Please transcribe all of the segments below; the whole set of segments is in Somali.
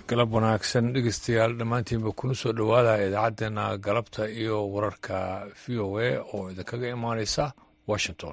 galab wanaagsan dhegeystayaal dhammaantiinba kuna soo dhowaada idaacaddeenna galabta iyo wararka v o a oo idinkaga imaaneysa washington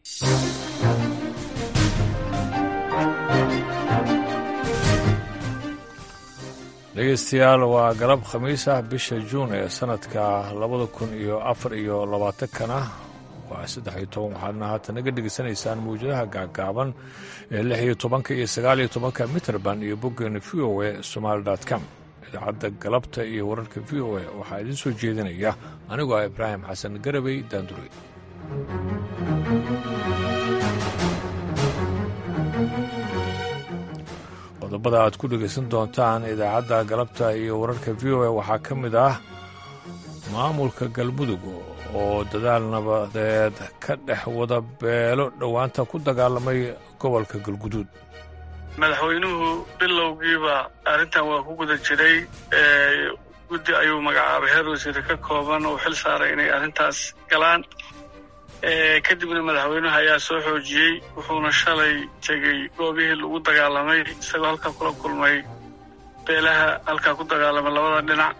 dhegeystayaal waa galab khamiis ah bisha juun ee sanadka labada kun iyo afar iyo labaatankana waa saddex iyo toban waxaadna haatan naga dhegeysanaysaan mawjadaha gaagaaban ee lix iyo tobanka iyo sagaal iyo tobanka mitrband iyo boggeena v o a somaali com idaacadda galabta iyo wararka v o a waxaa idiin soo jeedinaya anigoo ah ibraahim xasan garabey daandure qodobada aad ku dhegaysan doontaan idaacadda galabta iyo wararka v o a waxaa ka mid ah maamulka galmudug oo dadaal nabadeed ka dhex wada beelo dhowaanta ku dagaalamay gobolka galguduud madaxweynuhu bilowgiiba arrintan waa ku guda jiray guddi ayuu magacaabay heer wasiire ka kooban oo xil saaray inay arrintaas galaan kadibna madaxweynuhu ayaa soo xoojiyey wuxuuna shalay tegey goobihii lagu dagaalamay isagoo halkaa kula kulmay beelaha halkaa ku dagaalamay labada dhinac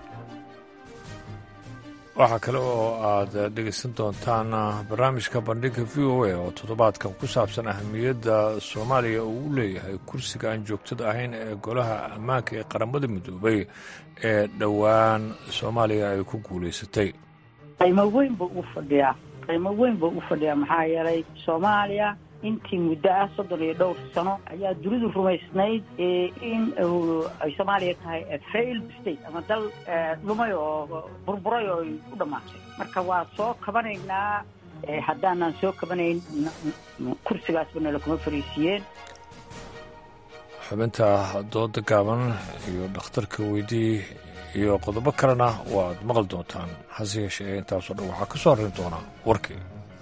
waxaa kale oo aad dhegaysan doontaan barnaamijka bandhigga v o a oo toddobaadkan ku saabsan ahamiyadda soomaaliya uu u leeyahay kursiga aan joogtada ahayn ee golaha ammaanka ee qaramada midoobay ee dhowaan soomaaliya ay ku guulaysatay qiimo weyn buu u fadhiyaa qiimo weyn buu u fadhiyaa maxaa yeelay soomaaliya intii muddo ah soddon iyo dhowr sano ayaa dunidu rumaysnayd in ay soomaaliya tahay failed state ama dal dhumay oo burburay oo ay u dhammaatay marka waa soo kabanaynaa haddaanaan soo kabanayn kursigaasba nala kuma fariisiiyeen xubinta dooda gaaban iyo dhakhtarka weydii iyo qodobo kalena waaad maqli doontaan hase yeeshee intaasoo dhan waxaa ka soo horrayn doonaa warkii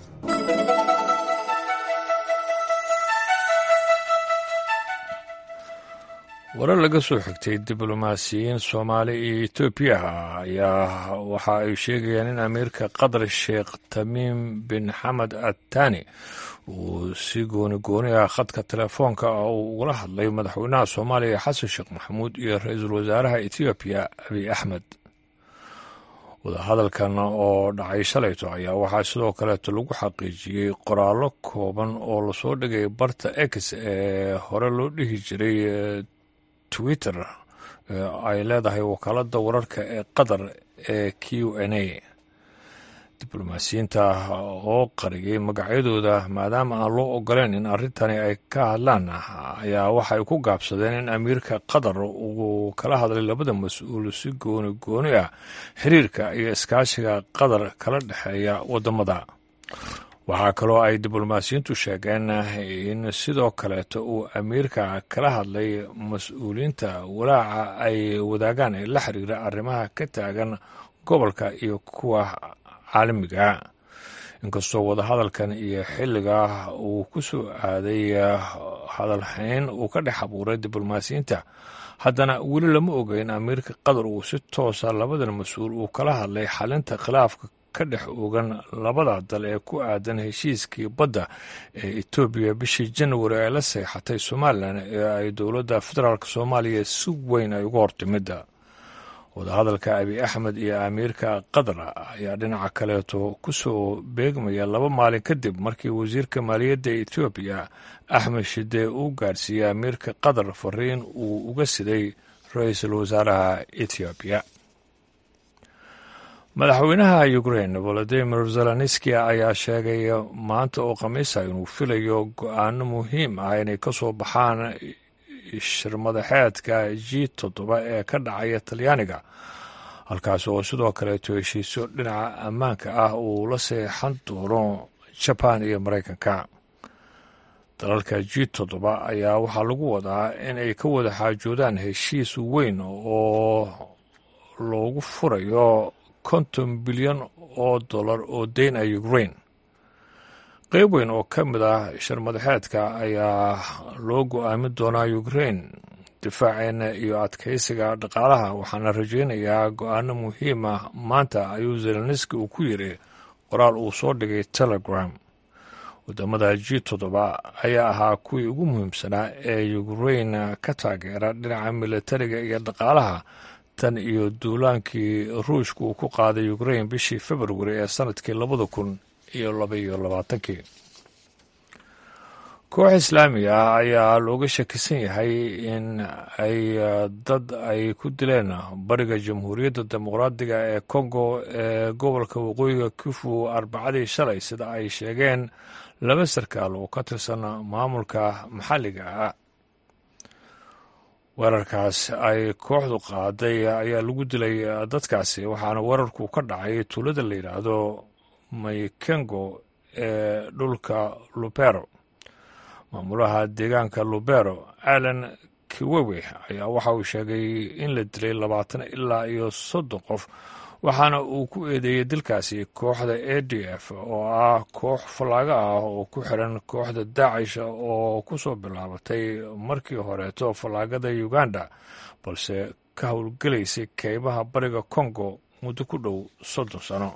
warar laga soo xigtay diblomaasiyiin soomaali iyo etoobiya ayaa waxa ay sheegayaan in amiirka qatar sheekh tamiim bin xamed attani uu si gooni gooni ah khadka telefoonka ah uu ugala hadlay madaxweynaha soomaaliya xasan sheekh maxamuud iyo ra-iisul wasaaraha etoobiya abiy axmed wadahadalkan oo dhacay shalayto ayaa waxaa sidoo kaleeto lagu xaqiijiyey qoraallo kooban oo lasoo dhigay barta x ee hore loo dhihi jiray twitter ay leedahay wakaaladda wararka ee qatar ee q n a diblomaasiyiinta oo qariyey magacyadooda maadaama aan loo ogoleyn in arrintani ay ka hadlaan ayaa waxay ku gaabsadeen in amiirka qatar uu kala hadlay labada mas-uul si gooni gooni ah xiriirka iyo iskaashiga qatar kala dhexeeya waddamada waxaa kaloo ay diblomaasiyiintu sheegeen in sidoo kaleeto uu amiirka kala hadlay mas-uuliyiinta walaaca ay wadaagaan ee la xiriira arrimaha ka taagan gobolka iyo kuwa caalamiga inkastoo wadahadalkan iyo xilliga uu ku soo aaday hadalhayn uu ka dhex abuuray diblomaasiyiinta haddana weli lama oga in amiirka qatar uu si toosa labadan mas-uul uu kala hadlay xalinta khilaafka ka dhex ogan labada dal ee ku aadan heshiiskii badda ee etoobiya bishii janwari ay la seexatay somalilan ee ay dowladda federaalk soomaaliya si weyn ay uga hortimidda wadahadalka abiy axmed iyo amiirka qatar ayaa dhinaca kaleeto ku soo beegmaya laba maalin kadib markii wasiirka maaliyadda etoobiya axmed shide uu gaarsiiyey amiirka qatar fariin uu uga siday ra-iisul wasaaraha etoobiya madaxweynaha ukrain volodimir zelenski ayaa sheegay maanta oo khamiisa inuu filayo go-aano muhiim ah inay ka soo baxaan shirmadaxeedka g toddoba ee ka dhacaya talyaaniga halkaas oo sidoo kaleeto heshiisyo dhinaca ammaanka ah uu la seexan doono jaban iyo maraykanka dalalka g toddoba ayaa waxaa lagu wadaa in ay ka wada xaajoodaan heshiis weyn oo loogu furayo konton bilyan oo dollar oo deyn ah ukrain qeyb weyn oo ka mid ah shirmadaxeedka ayaa loo go-aamin doonaa ukrain difaaceena iyo adkaysiga dhaqaalaha waxaana rajaynayaa go-aano muhiim ah maanta ayuu zelenski uu ku yiri qoraal uu soo dhigay telegram wadamada g toddoba ayaa ahaa kuwii ugu muhiimsanaa ee ukrain ka taageera dhinaca militariga iyo dhaqaalaha tan iyo duulaankii ruushka uu ku qaaday ukrain bishii februari ee sanadkii labada kun iyo labaiyo labaatankii koox islaamiga ah ayaa looga shakisan yahay in ay dad ay ku dileen bariga jamhuuriyadda dimuqraadiga ee kongo ee gobolka waqooyiga kifu arbacadii shalay sida ay sheegeen laba sarkaal oo ka tirsan maamulka maxalliga ah weerarkaas ay kooxdu qaaday ayaa lagu dilay dadkaasi waxaana weerarku ka dhacay tuulada la yidhaahdo maykengo ee dhulka lubero maamulaha deegaanka lubero alan kiwewe ayaa waxa uu sheegay in la dilay labaatan ilaa iyo soddon qof waxaana uu ku eedeeyey dilkaasi kooxda a d f oo ah koox fallaaga ah oo ku xiran kooxda daacish oo ku soo bilaabatay markii horeeto fallaagada uganda balse ka howlgelaysay keymaha bariga kongo muddo ku dhow soddon sano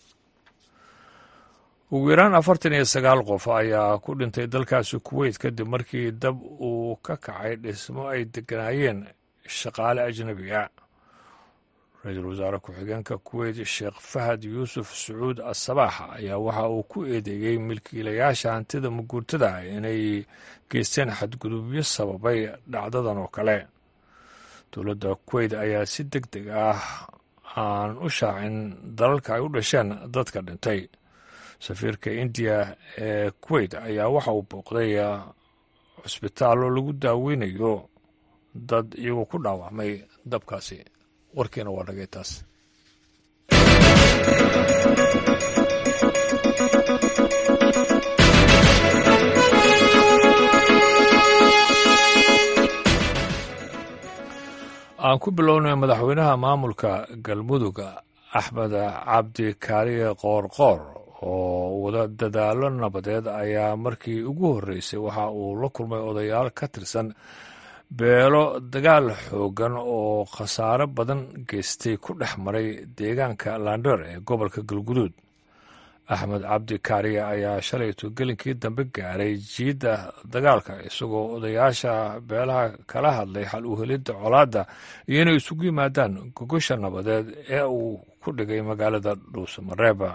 ugu yaraan afartan iyo sagaal qof ayaa ku dhintay dalkaasi kuweyt kadib markii dab uu ka kacay dhismo ay deganaayeen shaqaale ajnabi ah ra-iisul wasaare ku-xigeenka kuweyt sheekh fahad yuusuf sacuud asabaax ayaa waxa uu ku eedeeyey milkiilayaasha hantida muguurtada inay geysteen xadgudubyo sababay dhacdadan oo kale dowladda kuweyt ayaa si deg deg ah aan u shaacin dalalka ay u dhasheen dadka dhintay safiirka indiya ee kuweyt ayaa waxa uu booqday cusbitaallo lagu daaweynayo dad iyagoo ku dhaawacmay dabkaasi warkiina waa dhagay taas aan ku bilownay madaxweynaha maamulka galmudug axmed cabdi kaariye qoorqoor oo wada dadaalo nabadeed ayaa markii ugu horreysay waxa uu la kulmay odayaal ka tirsan beelo dagaal xooggan oo khasaare badan geystay ku dhex maray deegaanka laandheer ee gobolka galguduud axmed cabdi kaariye ayaa shalayto gelinkii dambe gaaray jiidda dagaalka isagoo odayaasha beelaha kala hadlay xal u helidda colaadda iyo inay isugu yimaadaan gogosha nabadeed ee uu ku dhigay magaalada dhuusamareeba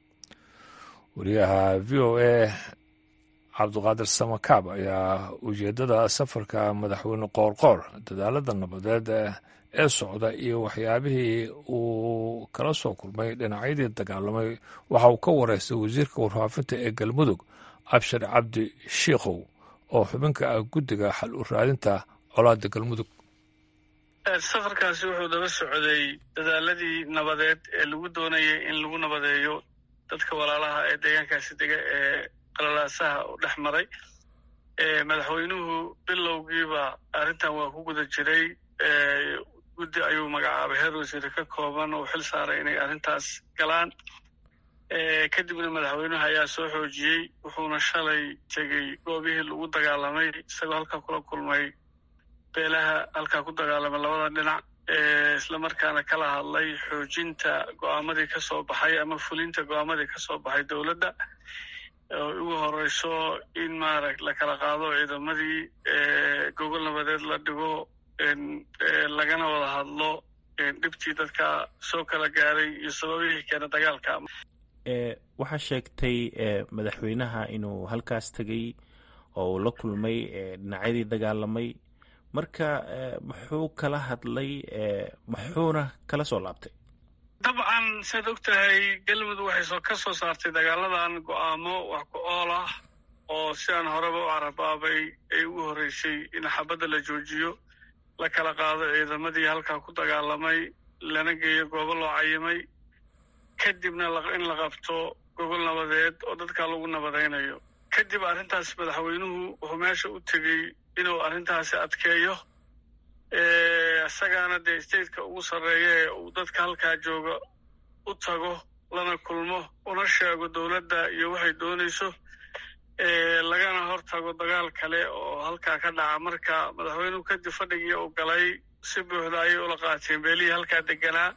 wariyaha v o a cabdiqaadir samakaab ayaa ujeeddada safarka madaxweyne qoorqoor dadaalada nabadeed ee socda iyo waxyaabihii uu kala soo kulmay dhinacyadii dagaalamay waxa uu ka wareystay wasiirka warfaafinta ee galmudug abshir cabdi shiikhow oo xubinka ah guddiga xal u raadinta colaadda galmudug safarkaasi wuxuu daba socday dadaaladii nabadeed ee lagu doonayay in lagu nabadeeyo dadka walaalaha ee deegaankaasi dega ee qalalaasaha u dhex maray madaxweynuhu bilowgiiba arrintan waa ku guda jiray guddi ayuu magacaabay heer wasiire ka kooban oo xil saaray inay arrintaas galaan kadibna madaxweynuhu ayaa soo xoojiyey wuxuuna shalay tegey goobihii lagu dagaalamay isagoo halkaa kula kulmay beelaha halkaa ku dagaalamay labada dhinac islamarkaana kala hadlay xoojinta go'aamadii ka soo baxay ama fulinta go'aamadii ka soo baxay dowladda oo ugu horeyso in maarag la kala qaado ciidamadii gogol nabadeed la dhigo lagana wada hadlo dhibtii dadka soo kala gaaray iyo sababihii keena dagaalka waxaa sheegtay madaxweynaha inuu halkaas tegey oo uu la kulmay dhinacyadii dagaalamay marka muxuu kala hadlay muxuuna kala soo laabtay dabcan saad og tahay galmudug waxay ka soo saartay dagaaladan go'aamo wax ku ool ah oo sidaan horeba u carabaabay ay ugu horreysay in xabadda la joojiyo la kala qaado ciidamadii halkaa ku dagaalamay lana geeyo goobo loo cayimay kadibna in la qabto gogol nabadeed oo dadkaa lagu nabadaynayo kadib arrintaas madaxweynuhu wuxuu meesha u tegey inuu arrintaasi adkeeyo isagaana dee stateka ugu sarreeya ee uu dadka halkaa jooga u tago lana kulmo una sheego dowladda iyo waxay doonayso lagana hor tago dagaal kale oo halkaa ka dhaca marka madaxweynuhu kadib fadhigii uu galay si buuxda ayay ula qaateen beelihii halkaa deganaa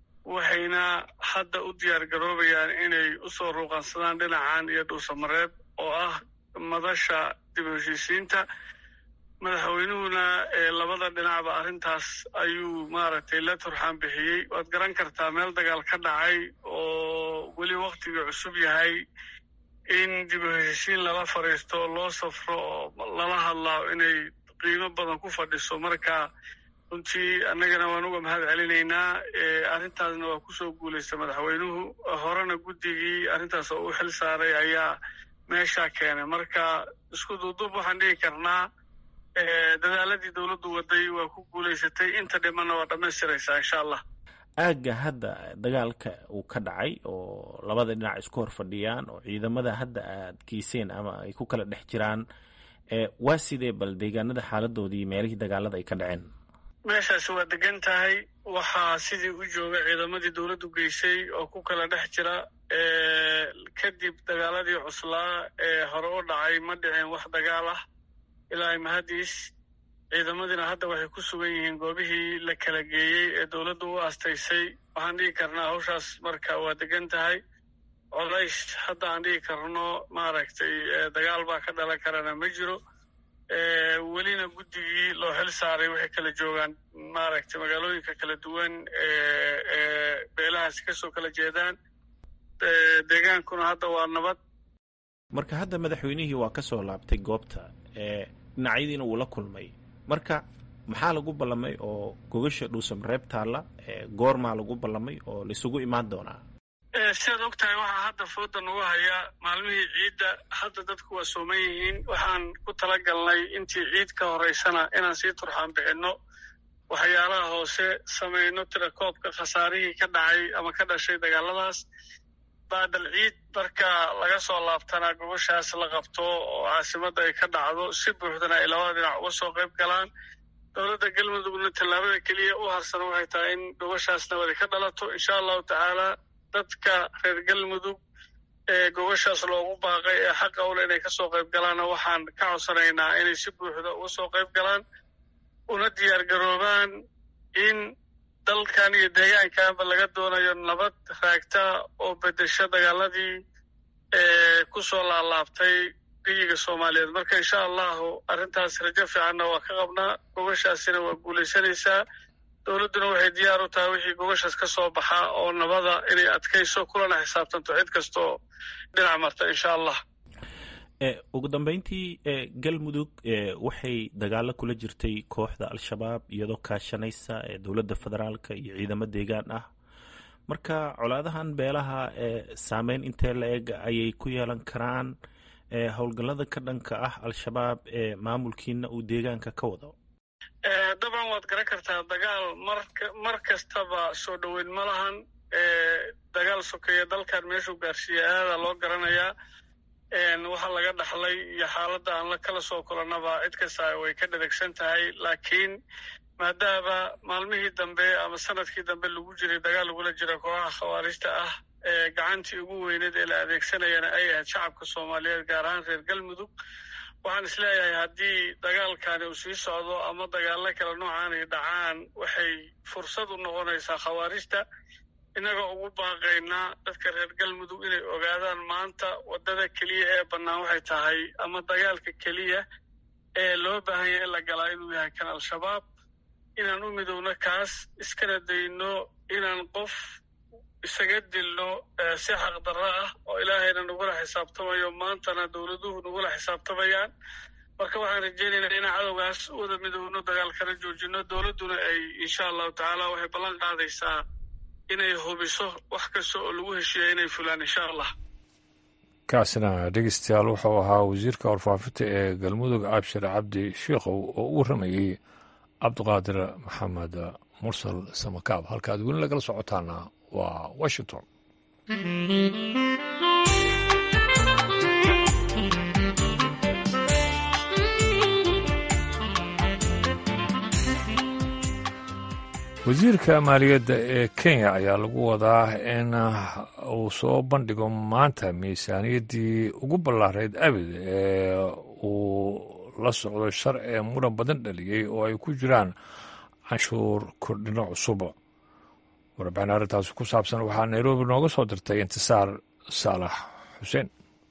waxayna hadda u diyaar garoobayaan inay u soo ruuqansadaan dhinacan iyo dhuusamareeb oo ah madasha dib u heshiisiinta madaxweynuhuna labada dhinacba arrintaas ayuu maaragtay la turxaan bixiyey waad garan kartaa meel dagaal ka dhacay oo weli waktigii cusub yahay in dib u heshiisiin lala fadhiisto loo safro oo lala hadlaa inay qiimo badan ku fadhiso marka runtii annagana waan uga mahad celinaynaa arrintaasna waa kusoo guulaystay madaxweynuhu horena guddigii arrintaas oo u xil saaray ayaa meeshaa keenay marka isku duuduub waxaan dhigi karnaa dadaaladii dowladdu waday waa ku guulaysatay inta dhimanna waa dhammaystiraysaa insha allah aagga hadda dagaalka uu ka dhacay oo labada dhinac isku hor fadhiyaan oo ciidamada hadda aad geyseen ama ay ku kala dhex jiraan waa sidee bal deegaanada xaaladoodii meelihii dagaalada ay ka dhaceen meeshaasi waa degan tahay waxaa sidii u jooga ciidamadii dowladdu geysay oo ku kala dhex jira kadib dagaaladii cuslaa ee hore u dhacay ma dhiceen wax dagaal ah ilaahay mahadiis ciidamadiina hadda waxay ku sugan yihiin goobihii la kala geeyey ee dowladdu u aastaysay waxaan dhigi karnaa hawshaas marka waa degan tahay colays hadda aan dhigi karno maaragtay dagaal baa ka dhalan karana ma jiro welina guddigii loo xil saaray waxay kala joogaan maaragtay magaalooyinka kala duwan ee beelahaasi kasoo kala jeedaan deegaankuna hadda waa nabad marka hadda madaxweynihii waa ka soo laabtay goobta dhinacyadiina wuu la kulmay marka maxaa lagu ballamay oo gogasha dhuusam reeb taalla goormaa lagu ballamay oo laisugu imaan doonaa sidaad og tahay waxaa hadda fooda nagu haya maalmihii ciidda hadda dadku waa sooman yihiin waxaan ku tala galnay intii ciid ka horaysana inaan sii turxaan bixinno waxyaalaha hoose samayno tirakoobka khasaarihii ka dhacay ama ka dhashay dagaaladaas baadal ciid marka laga soo laabtana gobashaas la qabto oo caasimadda ay ka dhacdo si buuxdana ay labada dhinac uga soo qayb galaan dowladda galmudugna tallaabada keliya u harsan waxay tahay in gobashaas nabadi ka dhalato insha allahu tacaala dadka reer galmudug ee gobashaas loogu baaqay ee xaqa ule inay ka soo qayb galaanna waxaan ka codsanaynaa inay si buuxda uga soo qayb galaan una diyaar garoobaan in dalkan iyo deegaankanba laga doonayo nabad raagta oo bedesho dagaaladii ee ku soo laalaabtay geyiga soomaaliyeed marka insha allahu arrintaas rajo fiicanna waa ka qabnaa gobashaasina waa guulaysanaysaa dowladduna waxay diyaar u tahay wixii gobashaas ka soo baxa oo nabada inay adkayso kulana xisaabtanto cid kastaoo dhinac marta insha allah ugu dambeyntii galmudug waxay dagaalo kula jirtay kooxda al-shabaab iyadoo kaashanaysa dowladda federaalka iyo ciidamo deegaan ah marka colaadahan beelaha saameyn intee la eg ayay ku yeelan karaan howlgallada ka dhanka ah al-shabaab ee maamulkiina uu deegaanka ka wado dabcan waad garan kartaa dagaal mar kastaba soo dhoweyn ma lahan dagaal sokeeya dalkan meeshuu gaarsiiya aada loo garanayaa waxa laga dhaxlay iyo xaaladda aan la kala soo kulannaba cid kasta way ka dhadegsan tahay laakiin maadaama maalmihii dambe ama sanadkii dambe lagu jiray dagaal lagula jira kooxaha khawaarijta ah ee gacantii ugu weyneed ee la adeegsanayana ay ahayd shacabka soomaaliyeed gaar ahaan reer galmudug waxaan isleeyahay haddii dagaalkani uu sii socdo ama dagaallo kale noocaanay dhacaan waxay fursad u noqonaysaa khawaarijta innagoo ugu baaqaynaa dadka reer galmudug inay ogaadaan maanta waddada keliya ee bannaan waxay tahay ama dagaalka keliya ee loo baahan yahay in la galaa inuu yahay kan al-shabaab inaan u midowno kaas iskana dayno inaan qof isaga dilno si xaqdarro ah oo ilaahayna nagula xisaabtamayo maantana dowladuhu nagula xisaabtamayaan marka waxaan rajaynaynaa inaan cadowgaas u wada midowno dagaalkana joojino dowladduna ay insha allahu tacaala waxay ballan qaadaysaa inay hubiso wax kasta oo lagu heshiiya inay fulaan insha allah kaasina dhegeystayaal wuxuu ahaa wasiirka warfaafinta ee galmudug abshir cabdi shiikhow oo u waramayey cabdiqaadir maxamed mursal samakaab halkaad weli lagala socotaana waa washington wasiirka maaliyadda ee kenya ayaa lagu wadaa in uu soo bandhigo maanta miisaaniyaddii ugu ballaarayd abid ee uu la socdo sharci muran badan dhaliyey oo ay ku jiraan canshuur kordhino cusub warbixin arrintaasi ku saabsan waxaa nairobi nooga soo dirtay intisaar saalax xuseen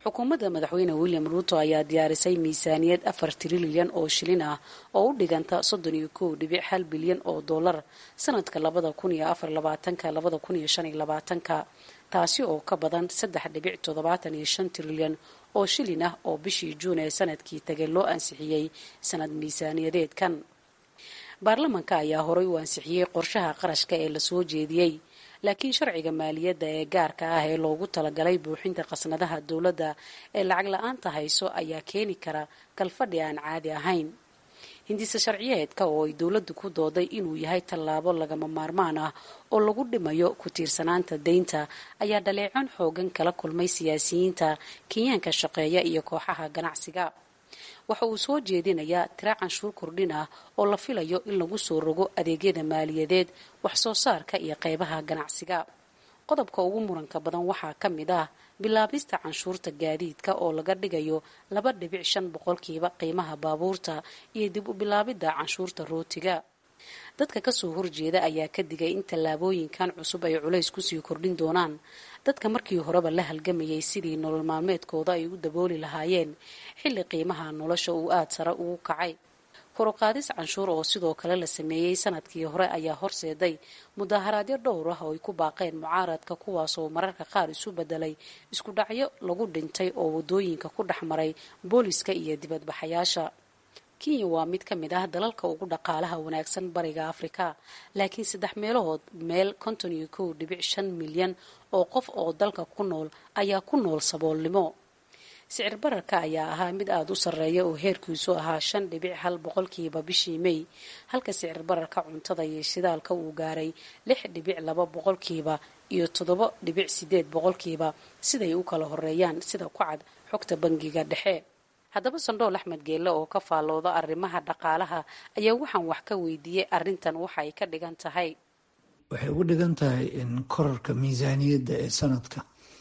xukuumadda madaxweyne william ruuto ayaa diyaarisay miisaaniyad afar trilyan oo shilin ah oo u dhiganta soddon iyo kow dhibic hal bilyan oo dollar sanadka labada kun iyo afar labaatanka labada kun iyo shan iyo labaatanka taasi oo ka badan saddex dhibic toddobaatan iyo shan trilyan oo shilin ah oo bishii juun ee sanadkii tagay loo ansixiyey sanad miisaaniyadeedkan baarlamanka ayaa horay u ansixiyey qorshaha qarashka ee lasoo jeediyey laakiin sharciga maaliyadda ee gaarka ah ee loogu talagalay buuxinta khasnadaha dowladda ee lacag la-aanta hayso ayaa keeni kara kalfadhi aan caadi ahayn hindise sharciyeedka oo ay dowladdu ku dooday inuu yahay tallaabo lagama maarmaan ah oo lagu dhimayo ku tiirsanaanta deynta ayaa dhaleecon xoogan kala kulmay siyaasiyiinta kenyaanka shaqeeya iyo kooxaha ganacsiga waxa uu soo jeedinayaa tira canshuur kordhin ah oo la filayo in lagu soo rogo adeegyada maaliyadeed wax soo saarka iyo qeybaha ganacsiga qodobka ugu muranka badan waxaa ka mid ah bilaabista canshuurta gaadiidka oo laga dhigayo laba dhibic shan boqolkiiba qiimaha baabuurta iyo dib u bilaabidda canshuurta rootiga dadka kasoo horjeeda ayaa ka digay in tallaabooyinkan cusub ay culays kusii kordhin doonaan dadka markii horeba la halgamayay sidii nolol maalmeedkooda ay u dabooli lahaayeen xilli qiimaha nolosha uu aada sare ugu kacay koruqaadis canshuur oo sidoo kale la sameeyey sanadkii hore ayaa horseeday mudaharaadyo dhowr ah oo ay ku baaqeen mucaaradka kuwaasoo mararka qaar isu bedelay isku dhacyo lagu dhintay oo wadooyinka ku dhex maray booliska iyo dibadbaxayaasha kenya waa mid ka mid ah dalalka ugu dhaqaalaha wanaagsan bariga afrika laakiin saddex meelahood meel konton iyo kow dhibic shan milyan oo qof oo dalka ku nool ayaa ku nool saboolnimo sicir bararka ayaa ahaa mid aada u sarreeya oo heerkiisu ahaa shan dhibic hal boqolkiiba bishii mey halka sicir bararka cuntada iyo shidaalka uu gaaray lix dhibic laba boqolkiiba iyo toddoba dhibic sideed boqolkiiba siday u kala horeeyaan sida ku cad xogta bangiga dhexe haddaba sandhool axmed geelle oo ka faallooda arrimaha dhaqaalaha ayaa waxaan wax ka weydiiyey arrintan waxa ay ka dhigan tahay waxay ugu dhigan tahay in korarka miisaaniyadda ee sanadka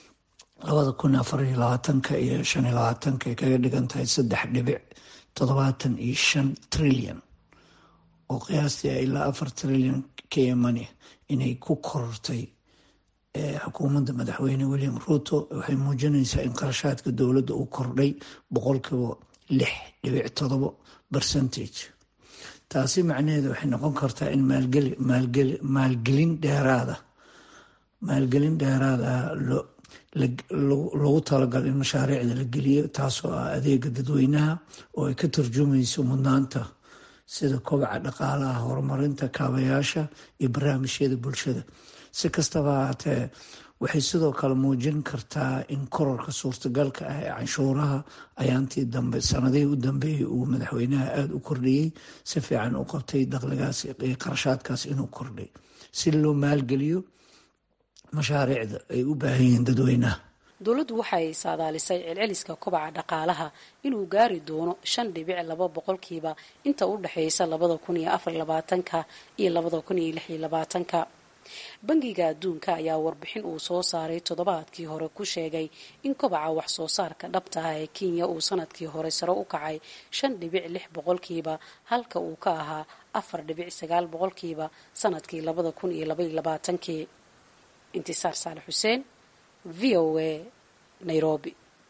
labada kun afar iyo labaatanka iyo shan iyo labaatanka ay kaga dhigan tahay saddex dhibic toddobaatan iyo shan trilyan oo qiyaastii ilaa afar trilyan kemani inay ku korortay xukuumadda madaxweyne william ruuto waxay muujinaysaa in qarashaadka dowladda uu kordhay boqolkiiba lix dhibic todobo percentage taasi macnaheedu waxay noqon kartaa in maalgelin dheeraada maalgelin dheeraada lagu talagalo in mashaariicda la geliyo taasoo ah adeega dadweynaha oo ay ka turjumayso mudnaanta sida kobaca dhaqaalaha horumarinta kaabayaasha iyo barnaamijyada bulshada si kastaba haatee waxay sidoo kale muujin kartaa in korarka suurtagalka ah ee canshuuraha ayaantii dambe sanadihii u dambeeyey uu madaxweynaha aada u kordhiyey si fiican u qabtay dakhligaas iyo qarashaadkaas inuu kordhay si loo maalgeliyo mashaariicda ay u baahan yihiin dadweynaha dowladdu waxay saadaalisay celceliska kobaca dhaqaalaha inuu gaari doono shan dhibic laba boqolkiiba inta u dhexeysa labada kun iyo afar labaatanka iyo labada kun iyo lix iyo labaatanka bangiga adduunka ayaa warbixin uu soo saaray toddobaadkii hore ku sheegay in kobaca wax soo saarka dhabta ah ee kenya uu sanadkii hore sare u kacay shan dhibic lix boqolkiiba halka uu ka ahaa afar dhibic sagaal boqolkiiba sanadkii labada kun iyo labaiyo labaatankii intisaar saale xuseen v o a nairobi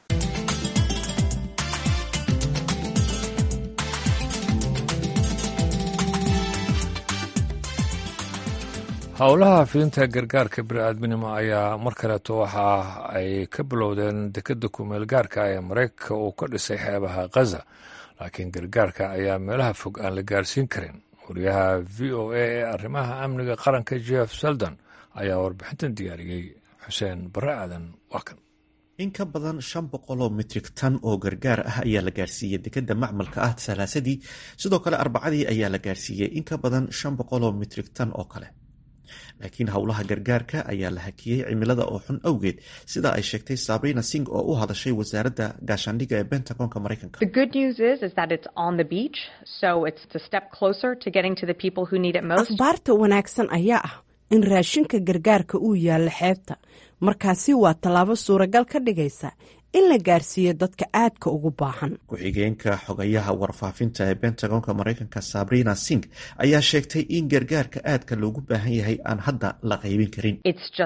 howlaha fiinta gargaarka bini-aadminimo ayaa mar kaleeto waxa ay ka bilowdeen dekadda kumeel gaarka ee maraykanka uu ka dhisay xeebaha khaza laakiin gargaarka ayaa meelaha fog aan la gaarsiin karin wariyaha v o a ee arrimaha amniga qaranka jeff seldon ayaa warbixintan diyaariyey xuseen bare aadan waa kan in ka badan shan boqoloo mitrig tan oo gargaar ah ayaa la gaarsiiyey dekadda macmalka ah salaasadii sidoo kale arbacadii ayaa la gaarsiiyey in ka badan shan boqoloo mitrig tan oo kale laakiin howlaha gargaarka ayaa la hakiyey cimilada oo xun awgeed sida ay sheegtay sabrina sing oo u hadashay wasaaradda gaashaandhigga ee bentagonka maraykanka akhbaarta wanaagsan ayaa ah in raashinka gargaarka uu yaallo xeebta markaasi waa tallaabo suuragal ka dhigaysa in la gaarsiiyo dadka aadka ugu baahan ku-xigeenka xogayaha warfaafinta ee bentagonka maraykanka sabrina sing ayaa sheegtay in gargaarka aadka loogu baahan yahay aan hadda la qaybin karin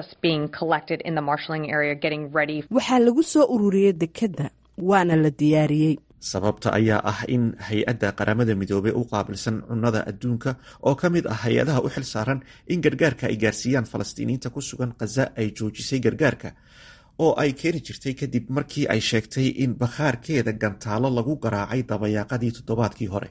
waxaa lagu soo ururiyey dekedda waana la diyaariyey sababta ayaa ah in hay-adda qaramada midoobey u qaabilsan cunnada adduunka oo ka mid ah hay-adaha u xil saaran in gargaarka ay gaarsiiyaan falastiiniyiinta ku sugan khaza ay joojisay gargaarka oo ay keeni jirtay kadib markii ay sheegtay in bakhaarkeeda gantaalo lagu garaacay dabayaaqadii toddobaadkii hore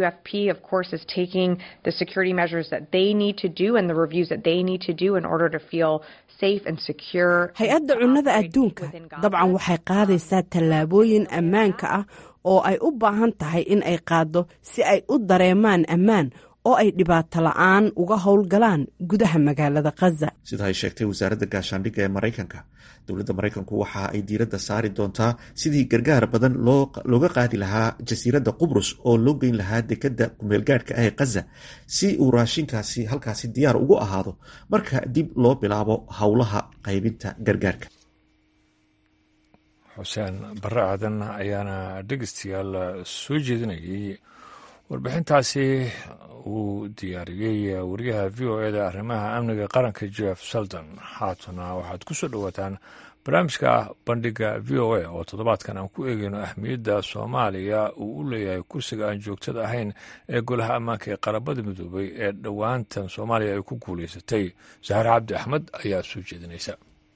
hay-adda cunnada adduunka dabcan waxay qaadaysaa tallaabooyin ammaanka ah oo ay u baahan tahay in ay qaaddo si ay u dareemaan ammaan oo ay dhibaato la-aan uga howlgalaan gudaha magaalada khaza sida ay sheegtay wasaaradda gaashaandhigga ee maraykanka dowladda maraykanku waxa ay diiradda saari doontaa sidii gargaar badan looga qaadi lahaa jasiiradda qubrus oo loo geyn lahaa dekedda kumeelgaadhka ah ee khaza si uu raashinkaasi halkaasi diyaar ugu ahaado marka dib loo bilaabo howlaha qaybinta gargaarka xuseen barre aadan ayaana dhegeystayaal soo jeedinayay warbixintaasi uu diyaariyey wariyaha v o e da arrimaha amniga qaranka jeff salton haatana waxaad ku soo dhowaataan barnaamijka bandhiga v o a oo toddobaadkan aan ku eegeyno ahmiyadda soomaaliya uu u leeyahay kursiga aan joogtada ahayn ee golaha ammaanka ee qarabada midoobay ee dhowaantan soomaaliya ay ku guulaysatay sahar cabdi axmed ayaa soo jeedinaysa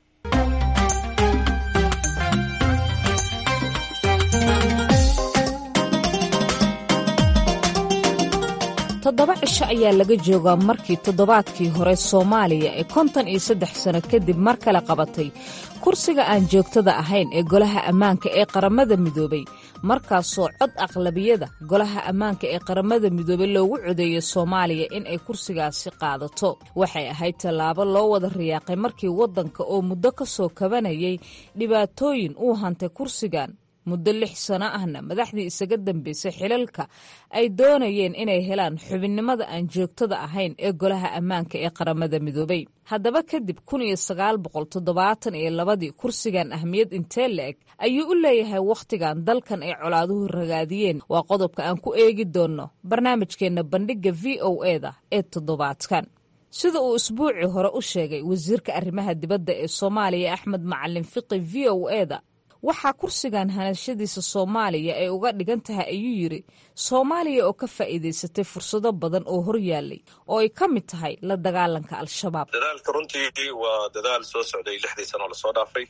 toddoba cisho ayaa laga joogaa markii toddobaadkii hore soomaaliya ee konton iyo saddex sano kadib mar kale qabatay kursiga aan joogtada ahayn ee golaha ammaanka ee qaramada midoobay markaasoo cod aqlabiyada golaha ammaanka ee qaramada midoobey loogu codeeyo soomaaliya in ay kursigaasi qaadato waxay ahayd tallaabo loo wada riyaaqay markii waddanka oo muddo ka soo kabanayay dhibaatooyin uu hantay kursigan muddo lix sano ahna madaxdii isaga dambeysay xilalka ay doonayeen inay helaan xubinnimada aan joogtada ahayn ee golaha ammaanka ee qaramada midoobay haddaba kadib kun iyo sagaal boqol toddobaatan iyo labadii kursigan ahmiyad intee la-eg ayuu u leeyahay wakhtigan dalkan ay colaaduhu ragaadiyeen waa qodobka aan ku eegi doonno barnaamijkeenna bandhigga v o e da ee toddobaadkan sida uu isbuucii hore u sheegay wasiirka arrimaha dibadda ee soomaaliya axmed macalin fiqi v o e da waxaa kursigan hanashadiisa soomaaliya ay uga dhigan tahay ayuu yidhi soomaaliya oo ka faa'iidaysatay fursado badan oo hor yaallay oo ay ka mid tahay la dagaalanka al-shabaab dadaalka runtii waa dadaal soo socday lixdii sanoo lasoo dhaafay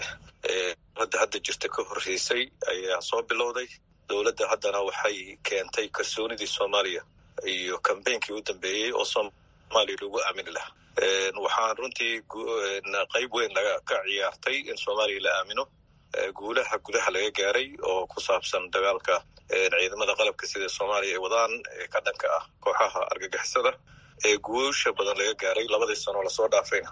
dowladda hadda jirta ka horreysay ayaa soo bilowday dowladda haddana waxay keentay kalsoonidii soomaaliya iyo kambeynkii u dambeeyey oo soomaaliya lagu aamini lahaa waxaan runtii qayb weyn ka ciyaartay in soomaaliya la aamino guulaha gudaha laga gaaray oo ku saabsan dagaalka ciidamada qalabka sida soomaaliya ay wadaan ee ka dhanka ah kooxaha argagixisada ee guusha badan laga gaaray labadii sanoo lasoo dhaafayna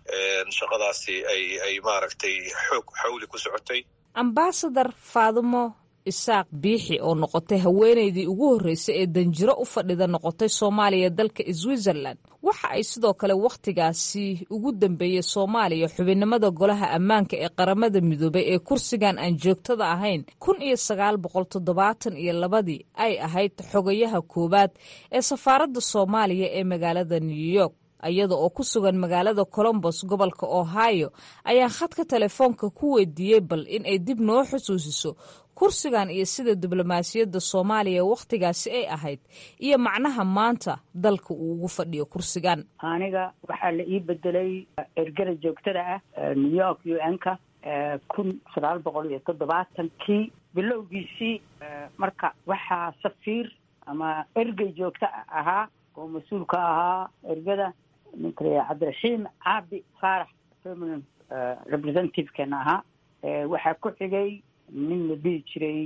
shaqadaasi ay ay maaragtay xoog xawli ku socotay ambasadar faadumo isaaq biixi oo noqotay haweenaydii ugu horreysay ee danjiro u fadhida noqotay soomaaliya dalka switzerland waxa ay sidoo kale wakhtigaasi ugu dambeeyey soomaaliya xubinnimada golaha ammaanka ee qaramada midoobay ee kursigan aan joogtada ahayn kun iyo sagaal boqol toddobaatan iyo labadii ay ahayd xogayaha koowaad ee safaaradda soomaaliya ee magaalada new york iyada oo ku sugan magaalada colombos gobolka ohio ayaa khadka telefoonka ku weydiiyey bal in ay dib noo xusuusiso kursigan iyo sida diblomaasiyadda soomaaliya wakhtigaasi ay ahayd iyo macnaha maanta dalka uu ugu fadhiyo kursigan aniga waxaa la ii bedelay ergada joogtada ah new york u n ka kun sagaal boqol iyo toddobaatankii bilowgiisii marka waxaa safiir ama ergey joogta ahaa oo mas-uulka ahaa ergada ninka la cabdiraxiim caabi faarax permanent representative-keena ahaa waxaa ku xigay nin la dhihi jiray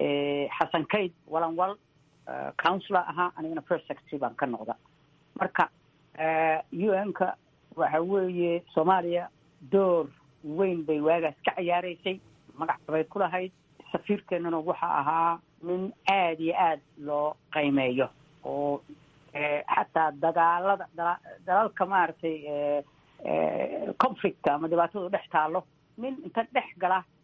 xasan kayd walanwal councilor ahaa anigana first secretary baan ka noqda marka u n ka waxa weeye soomaaliya door weyn bay waagaas ka ciyaareysay magac bay ku lahayd safiirkeenana waxa ahaa nin aada iyo aada loo qiimeeyo oo xataa dagaalada dalalka maaragtay conflictka ama dhibaatadu dhex taalo nin inta dhex gala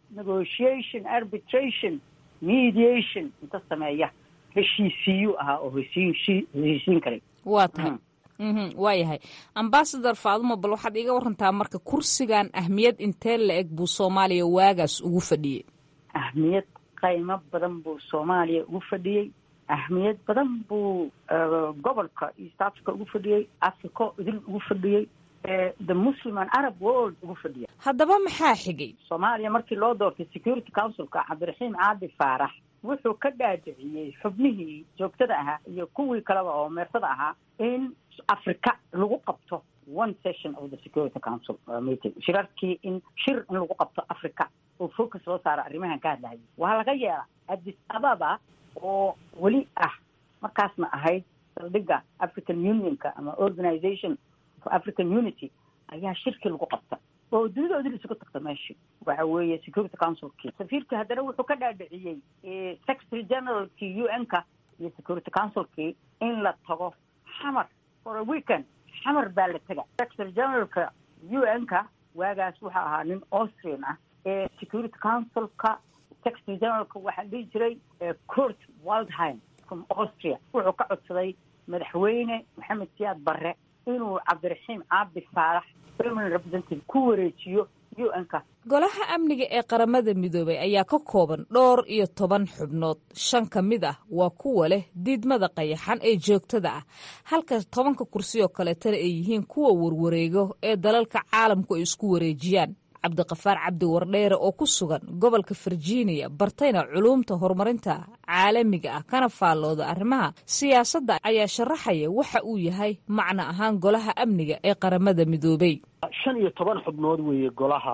negotiation arbitration mediation inta sameeya heshiisiiyuu ahaa oo heshiisi heshiisiin karay waa tahay waa yahay ambasador faadumo bal waxaad iiga warantaa marka kursigan ahmiyad intee la eg buu soomaaliya waagaas ugu fadhiyey ahmiyad qaymo badan buu soomaaliya ugu fadhiyey ahmiyad badan buu gobolka east africa ugu fadhiyey africo idil ugu fadhiyey the muslim and arab world ugu fadhiya haddaba maxaa xigay soomaaliya markii loo doortay security councilka cabdiraxiim caadi faarax wuxuu ka dhaadhiciyey xubnihii joogtada ahaa iyo kuwii kaleba oo meersada ahaa in africa lagu qabto one session of the security council meeting shirarkii in shir in lagu qabto africa oo focus loo saaro arrimahan ka hadlahayay waa laga yeela addis ababa oo weli ah markaasna ahayd saldhigga african unionka ama organization for african unity ayaa shirkii lagu qabta oo dunidoodii isugu tagta meeshii waxa weeye security councilkii safiirkii haddana wuxuu ka dhaadhiciyey secretary generalkii u n-ka iyo security councilkii in la tago xamar for a weekend xamar baa la tega secretary generalka u n-ka waagaas wuxuu ahaa nin austrian ah ee security councilka secretary generalka waxaa dhihi jiray court waldheim from austria wuxuu ka codsaday madaxweyne maxamed siyaad barre inuu cabdiraxiim caabi faarax permanent representative ku wareejiyo u n-ka golaha amniga ee qaramada midoobay ayaa ka kooban dhowr iyo toban xubnood shan ka mid ah waa kuwa leh diidmada qayaxan ee joogtada ah halka tobanka kursi oo kaleetana ay yihiin kuwa warwareego ee dalalka caalamku ay isku wareejiyaan cabdiqafaar cabdi wardheere oo ku sugan gobolka virginia bartayna culuumta horumarinta caalamiga ah kana faallooda arrimaha siyaasadda ayaa sharaxaya waxa uu yahay macno ahaan golaha amniga ee qaramada midoobay shan iyo toban xubnood weeye golaha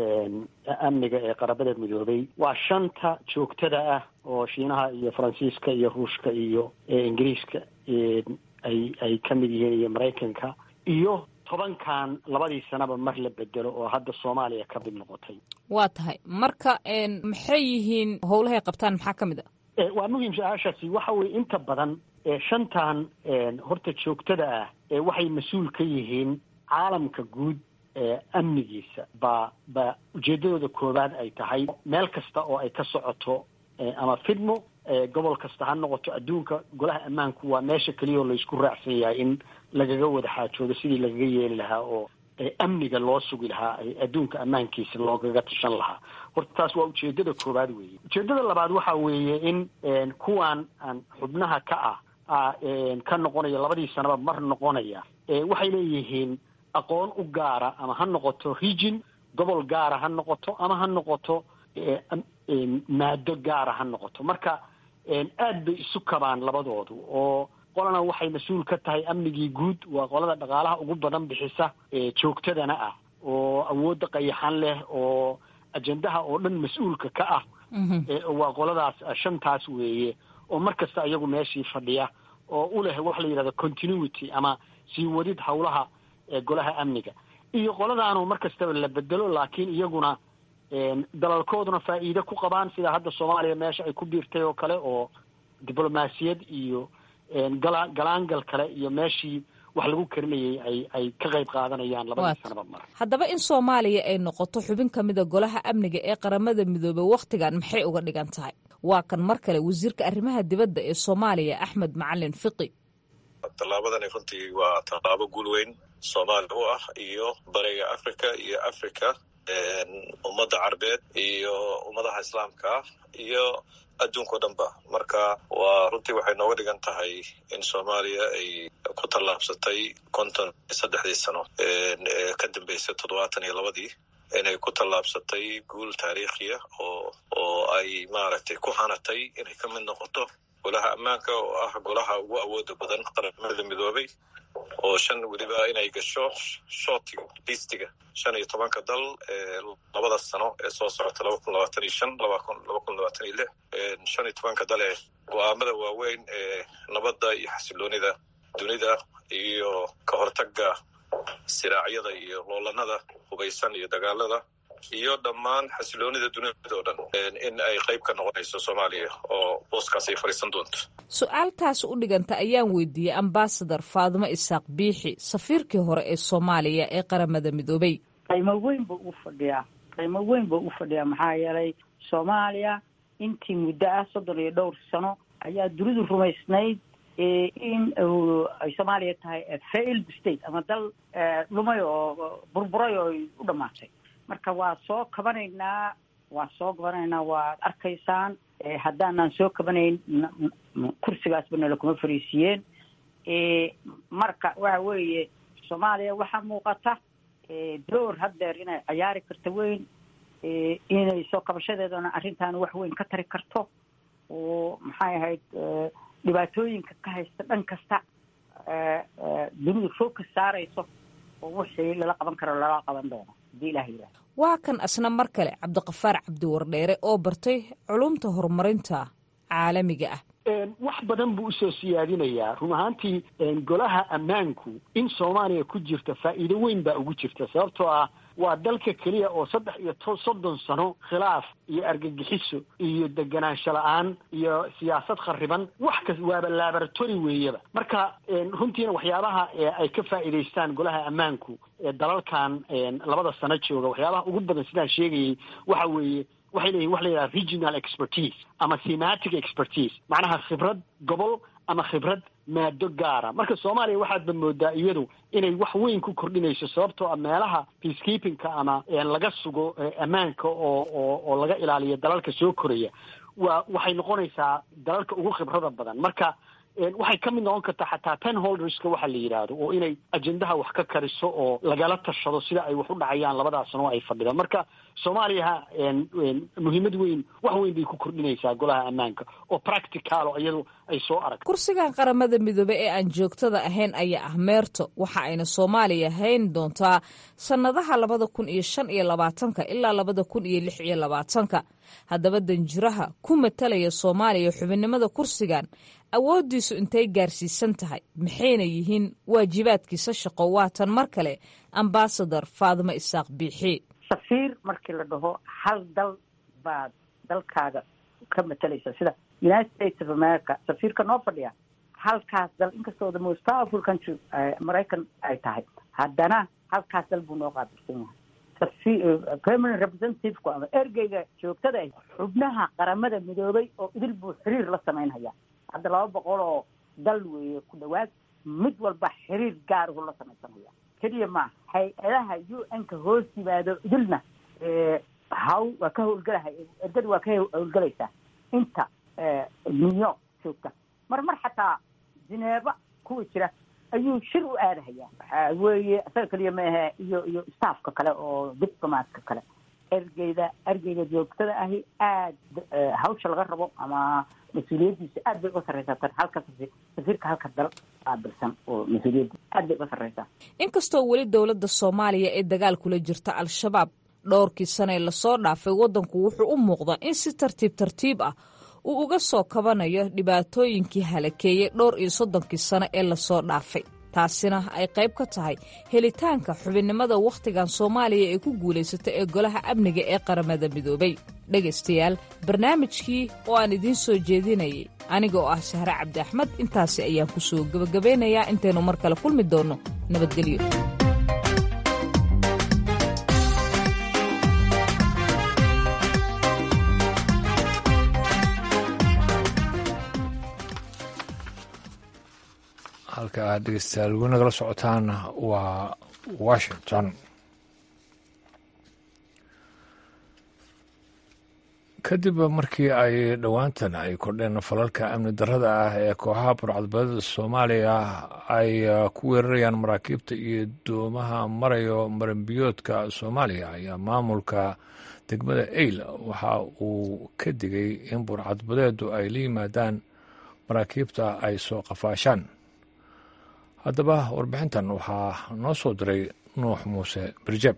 amniga ee qaramada midoobay waa shanta joogtada ah oo shiinaha iyo faransiiska iyo ruushka iyo ingiriiska ay ay ka mid yihiin iyo maraykanka iyo tobankan labadii sanaba mar la bedelo oo hadda soomaaliya ka mid noqotay waa tahay marka maxay yihiin howlahay qabtaan maxaa ka mid a waa muhiim su-aashaasi waxa weye inta badan shantan horta joogtada ah waxay mas-uul ka yihiin caalamka guud amnigiisa baa baa ujeedadooda koowaad ay tahay meel kasta oo ay ka socoto ama fidmo gobol kasta ha noqoto adduunka golaha ammaanku waa meesha keliya oo laysku raacsan yahay in lagaga wada xaajoodo sidii lagaga yeeli lahaa oo amniga loo sugi lahaa adduunka ammaankiisa loogaga tashan lahaa horta taas waa ujeedada koowaad weeye ujeedada labaad waxa weeye in kuwan aan xubnaha ka ah ka noqonaya labadii sanaba mar noqonaya waxay leeyihiin aqoon u gaara ama ha noqoto region gobol gaara ha noqoto ama ha noqoto maado gaara ha noqoto marka aad bay isu kabaan labadoodu oo qolana waxay mas-uul ka tahay amnigii guud waa qolada dhaqaalaha ugu badan bixisa joogtadana ah oo awoodda qayaxan leh oo ajendaha oo dhan mas-uulka ka ah waa qoladaas shantaas weeye oo mar kasta iyagu meeshii fadhiya oo u leh waxa la yidhahda continuity ama sii wadid howlaha golaha amniga iyo qoladaanu mar kastaba la bedelo laakiin iyaguna dalalkooduna faa'iide ku qabaan sida hadda soomaaliya meesha ay ku biirtay oo kale oo diblomaasiyad iyo gala galaangal kale iyo meeshii wax lagu karinayay ay ay ka qayb qaadanayaan labadii sanaba mar haddaba in soomaaliya ay noqoto xubin ka mida golaha amniga ee qaramada midoobey wakhtigan maxay uga dhigan tahay waa kan mar kale wasiirka arrimaha dibadda ee soomaaliya axmed macalin fiqi tallaabadani runtii waa tallaabo guul weyn soomaaliya u ah iyo bariga africa iyo africa ummadda carbeed iyo ummadaha islaamka ah iyo adduunka o dhan ba marka waa runtii waxay nooga dhigan tahay in soomaaliya ay ku tallaabsatay konton iyo saddexdii sano ee ka dambeysay toddobaatan iyo labadii inay ku tallaabsatay guul taariikhiya oo oo ay maaragtay ku hanatay inay ka mid noqoto golaha ammaanka oo ah golaha ugu awooda badan qaramada midoobay oo shan weliba inay gasho shootiga listiga shan iyo tobanka dal ee labada sano ee soo socota laba kun labaatan iyo shan laba kun laba kun labaatan iyo lix shan iyo tobanka dal ee go-aamada waaweyn ee nabadda iyo xasiloonida dunida iyo ka hortaga siraacyada iyo loolanada hubaysan iyo dagaalada iyo dhammaan xasiloonida dunida oo dhan in ay qayb ka noqonayso soomaaliya oo booskaas ay fadhiisan doonto su-aaltaas u dhiganta ayaan weydiiyey ambasador faadimo isaaq biixi safiirkii hore ee soomaaliya ee qaramada midoobey qaymo weyn buu ugu fadhiyaa qiimo weyn buu u fadhiyaa maxaa yeelay soomaaliya intii muddo ah soddon iyo dhowr sano ayaa dunidu rumaysnayd in ay soomaaliya tahay failed state ama dal lumay oo burburay oo u dhamaatay marka waa soo kabanaynaa waa soo kabanaynaa waad arkaysaan haddaanaan soo kabanayn kursigaasba nala kuma fariisiiyeen marka waxa weeye soomaaliya waxaa muuqata door haddeer inay ciyaari karto weyn inay soo kabashadeedana arrintan wax weyn ka tari karto oo maxay ahayd dhibaatooyinka ka haysta dhan kasta dunidu focus saarayso oo wixii lala qaban karo lala qaban doono hadii ilaha yidhahdo waa kan asna mar kale cabdiqafaar cabdiwardheere oo bartay culumta horumarinta caalamiga ah wax badan buu usoo siyaadinayaa run ahaantii golaha ammaanku in soomaaliya ku jirta faa'iido weyn baa ugu jirta sababtoo ah waa dalka keliya oo saddex iyo to soddon sano khilaaf iyo argagixiso iyo deganaansho la-aan iyo siyaasad khariban wax kas waaba laboratory weeyaba marka runtiina waxyaabaha ay ka faa'iidaystaan golaha ammaanku dalalkan labada sano jooga waxyaabaha ugu badan sidaan sheegayay waxa weeye waxay leeyihin wax la yidhaha regional expertise ama thematic expertise macnaha khibrad gobol ama khibrad maado gaara marka soomaaliya waxaadba moodaa iyadu inay wax weyn ku kordhinayso sababtoo a meelaha peacekeepingka ama laga sugo ammaanka oo oo oo laga ilaaliyo dalalka soo koraya waa waxay noqonaysaa dalalka ugu khibrada badan marka waxay ka mid noqon kartaa xataa ten holderska waxa la yidhaahdo oo inay ajendaha wax ka kariso oo lagala tashado sida ay wax u dhacayaan labadaas sano ay fadhidaan marka soomaaliya muhiimad weyn wax weyn bay ku kordhinaysaa golaha ammaanka oo practicalo iyadu ay soo aragto kursigan qaramada midoobe ee aan joogtada ahayn ayaa ah meerto waxa ayna soomaaliya hayn doontaa sannadaha labada kun iyo shan iyo labaatanka ilaa labada kun iyo lix iyo labaatanka haddaba danjiraha ku matalaya soomaaliya xubinnimada kursigan awooddiisu intay gaarsiisan tahay maxayna yihiin waajibaadkiisa shaqo waatan mar kale ambasador faadimo isaaq biixi safiir markii la dhaho hal dal baad dalkaaga ka matalaysa sida united states of america safiirka noo fadhiya halkaas dal inkastoo the most powerful country maraykan ay tahay haddana halkaas dal buu noo qaabilsan yahay permanent representativku ama ergeyga joogtada ah xubnaha qaramada midoobay oo idil buu xiriir la samaynhayaa hadda laba boqol oo dal weeye ku dhawaad mid walba xiriir gaarahu la samaysanaya keliya maaha hay-adaha u n-ka hoos yimaado idilna haw waa ka howlgelahay ergada waa ka howlgelaysaa inta new york joogta mar mar xataa jineeba kuwa jira ayuu shir u aadahayaa waxaa weeye isaga keliya maahe iyo iyo staffka kale oo diplomatka kale ergeyda ergeyga joogtada ahi aad hawsha laga rabo ama mas-uuliyaddiisa aad bay uga sarreysaa tan halka safiirka halka dal qaabilsan oo mas-uuliyadda aad bay uga sarreysaa inkastoo weli dowladda soomaaliya ee dagaal kula jirta al-shabaab dhowrkii sane lasoo dhaafay waddanku wuxuu u muuqdaa in si tartiib tartiib ah uu uga soo kabanayo dhibaatooyinkii halakeeyey dhowr iyo soddonkii sano ee lasoo dhaafay taasina ay qayb ka tahay helitaanka xubinnimada wakhtigan soomaaliya ee ku guulaysata ee golaha amniga ee qaramada midoobay dhegaystayaal barnaamijkii oo aan idiin soo jeedinayay aniga oo ah sahre cabdi axmed intaasi ayaan ku soo gebagabeynayaa intaynu mar kale kulmi doonno nabadgelyo halka aad dhegeystayaal weli nagala socotaan waa washington kadib markii ay dhowaantan ay kordheen falalka amni darrada ah ee kooxaha burcadbadeeda soomaaliya ay ku weerarayaan maraakiibta iyo doomaha marayo maranbiyoodka soomaaliya ayaa maamulka degmada eyl waxa uu ka digay in burcadbadeedu ay la yimaadaan maraakiibta ay soo qafaashaan haddaba warbixintan waxaa noo soo diray nuux muuse birjeb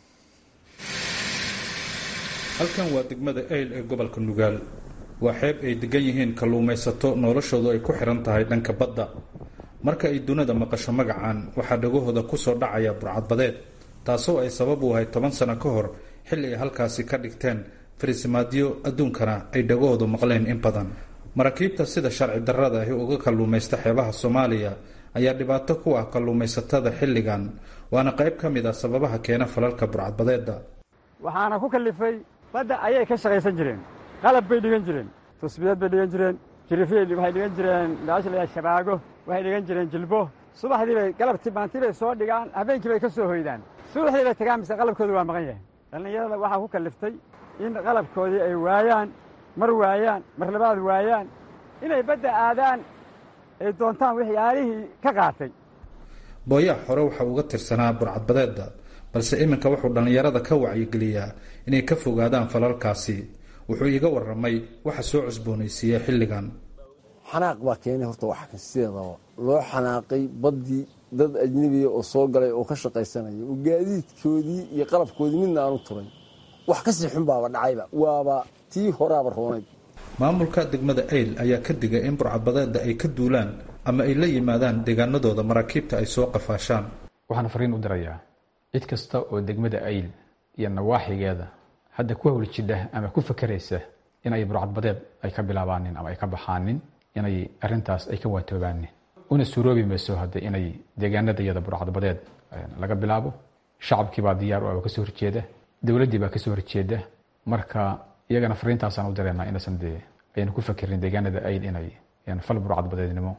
halkan waa degmada eyl ee gobolka nugaal waa xeeb ay degan yihiin kalluumaysato noloshoodu ay ku xihan tahay dhanka badda marka ay dunida maqasho magacan waxaa dhagahooda ku soo dhacaya burcadbadeed taasoo ay sabab u ahay toban sano ka hor xilli ay halkaasi ka dhigteen farisimaadyo adduunkana ay dhagahoodu maqleen in badan maraakiibta sida sharci darrada ahi uga kalluumaysta xeebaha soomaaliya ayaa dhibaato ku ah kalluumaysatada xilligan waana qayb ka mid ah sababaha keena falalka burcadbadeeda waxaana ku kallifay badda ayay ka shaqaysan jireen qalab bay dhigan jireen tusbiyeed bay dhigan jireen jirifyay waxay dhigan jireen daasha layaa shabaago waxay dhigan jireen jilbo subaxdii bay galabtii maantii bay soo dhigaan habeenkii bay ka soo hoydaan subaxdii bay tagaan mise qalabkooda waa maqan yahay dhallinyarada waxaa ku kalliftay in qalabkoodii ay waayaan mar waayaan mar labaad waayaan inay badda aadaan ay doontaan waxyaalihii ka qaatay booyaha hore waxa uga tirsanaa burcadbadeedda balse iminka wuxuu dhallinyarada ka wacyigeliyaa inay ka fogaadaan falalkaasi wuxuu iiga warramay waxa soo cusboonaysiiya xilligan xanaaq baa keenay horta wax sideedaba loo xanaaqay baddii dad ajnebiya oo soo galay oo ka shaqaysanaya oo gaadiidkoodii iyo qalabkoodii midna aanu turay wax ka sii xun baaba dhacayba waaba tii horaaba roonayd maamulka degmada ayl ayaa ka digay in burcadbadeedda ay ka duulaan ama ay la yimaadaan deegaanadooda maraakiibta ay soo qafaashaan waxaan fariin u dirayaa cid kasta oo degmada ayl iyo nawaaxigeeda hadda ku hawli jidha ama ku fakeraysa inay burcadbadeed ay ka bilaabaanin ama ay ka baxaanin inay arintaas ay ka waatoobaanin una suuroobi mayso hadde inay deegaanada iyada burcadbadeed laga bilaabo shacabkiibaa diyaar u kasoo horjeeda dowladdii baa kasoo horjeeda marka iyagana fariintaasaan u direynaa inaysan dee ayna ku fakerin deegaanada ayl inay fal burcadbadeednimo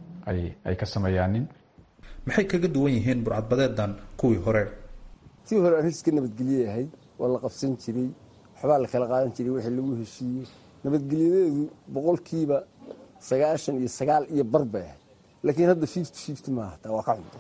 ay ka sameeyaanin maxay kaga duwan yihiin burcadbadeedan kuwii hore tii hore arrin iska nabadgelye ahayd waa la qabsan jiray waxbaa la kala qaadan jiray wixii lagu heshiiyey nabadgelyadeedu boqolkiiba sagaashan iyo sagaal iyo bar bay ahayd laakiin hadda fifty fifty maaha taa waa ka cunta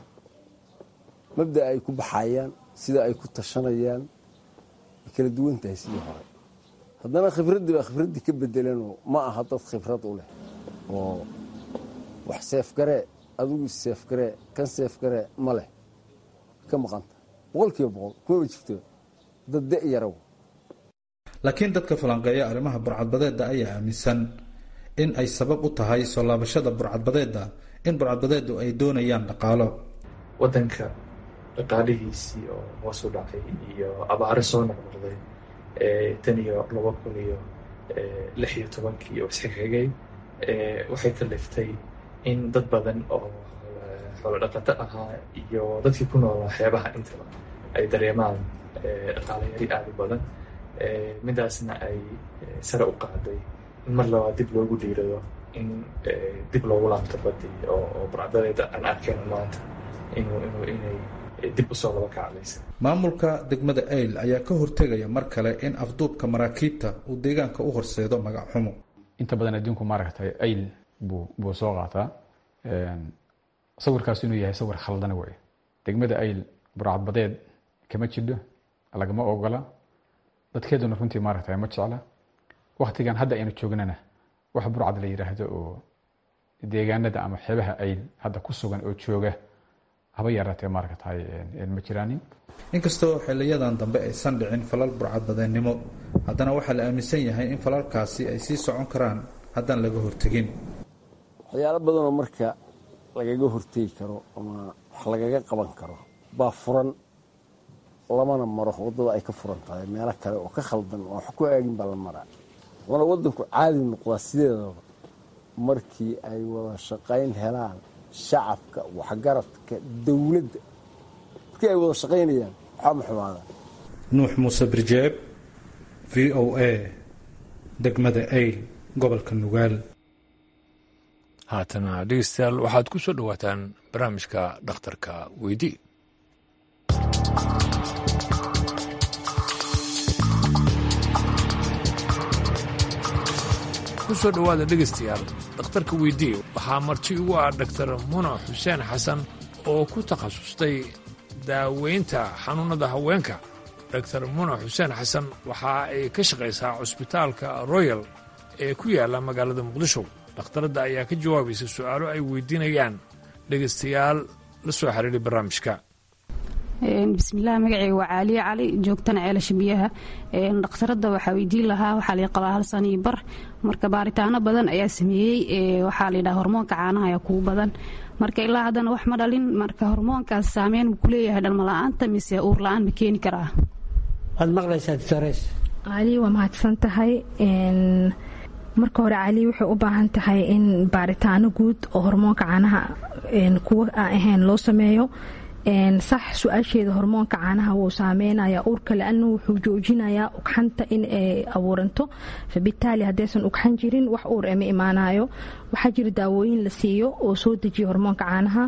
mabda'a ay ku baxayaan sida ay ku tashanayaan way kala duwan tahay sidii hore haddana khibraddii baa khibraddii ka bedelanoo ma aha dad khibrad u leh oo wax seefgaree adigu seefgaree kan seefgaree ma leh ka maqanta boqolkiiba boqol kumaba jirto dad de yaraw laakiin dadka falanqeeya arrimaha burcadbadeedda ayaa aaminsan in ay sabab u tahay soo laabashada burcadbadeedda in burcadbadeeddu ay doonayaan dhaqaalo wadanka dhaqaalihiisii oo hoos u dhacay iyo abaare soo noqnoqday tan iyo laba kun iyo lix iyo tobankii oo isxigxigay waxay kaliftay in dad badan oo xoolo dhaqato ahaa iyo dadkii ku noolaa xeebaha intaba ay dareemaan dhaqaale yari aada u badan midaasna ay sare u qaaday in mar labaad dib loogu dhiirado in dib loogu laabto badii oo burcadadeeda aan arkayno maanta inuu inuu inay dib usoo laba kaclaysa maamulka degmada ayl ayaa ka hortegaya mar kale in afduubka maraakiibta uu deegaanka u horseedo magac xumo inta badan adduunku maaragtay ayl buu buu soo qaataa sawirkaas inuu yahay sawir khaldana wey degmada ayl burcadbadeed kama jidho lagama ogola dadkeeduna runtii maaragtay ma jecla waktigan hadda aynu joognana wax burcad la yidhaahdo oo deegaanada ama xeebaha ayl hadda ku sugan oo jooga haba yaraatee maaragtay ma jiraanin inkastoo xiliyadan dambe aysan dhicin falal burcadbadeennimo haddana waxaa la aaminsan yahay in falalkaasi ay sii socon karaan haddaan laga hortegin waxyaalo badanoo marka lagaga hortegi karo ama wax lagaga qaban karo baa furan lamana maro waddada ay ka furan tahay meelo kale oo ka khaldan oo wax ku aagin baa la maraa wana waddanku caadi noqdaa sideedaba markii ay wada shaqayn helaan shacabka waxgaradka dowladda markii ay wada shaqaynayaan waxaa ma xumaadaan nuux muuse birjeeb v o a degmada ayl gobolka nugaal haatana dhegeystayaal waxaad ku soo dhowaataan barnaamijka dhakhtarka weydii ku soo dhowaada dhegaystayaal dhakhtarka weydii waxaa marti ugu ah dhaktar muna xuseen xasan oo ku takhasustay daaweynta xanuunnada haweenka dhaktar muna xuseen xasan waxa ay ka shaqaysaa cusbitaalka royal ee ku yaalla magaalada muqdisho dhakhtaradda ayaa ka jawaabaysa su'aalo ay weydiinayaan dhegaystayaal la soo xiriiray barnaamijka bismillaah magaceyga waa caaliye cali joogtana ceelasha biyaha dhakhtaradda waxaa weydiin lahaa waxaa la qabaa hal sano iyo bar marka baaritaano badan ayaa sameeyey waxaa la yidhaha hormoonka caanaha ayaa kugu badan marka ilaa haddana wax ma dhalin marka hormoonkaas saameyn mu kuleeyahay dhalmala-aanta mise uur la-aan ma keeni karaa waad maqlaysaa doctores caaliye waa mahadsan tahay marka hore cali waxay u baahan tahay in baaritaano guud oo hormoonka caanaha kuwa aan ahayn loo sameeyo sax su-aasheeda hormoonka caanaha wuu saameynaya uurka la-anu wuxuu joojinayaa ugxanta in ay abuuranto fabitaali haddaysan ugxan jirin wax uur ema imaanayo waxaa jira daawooyin la siiyo oo soo dejiya hormoonka caanaha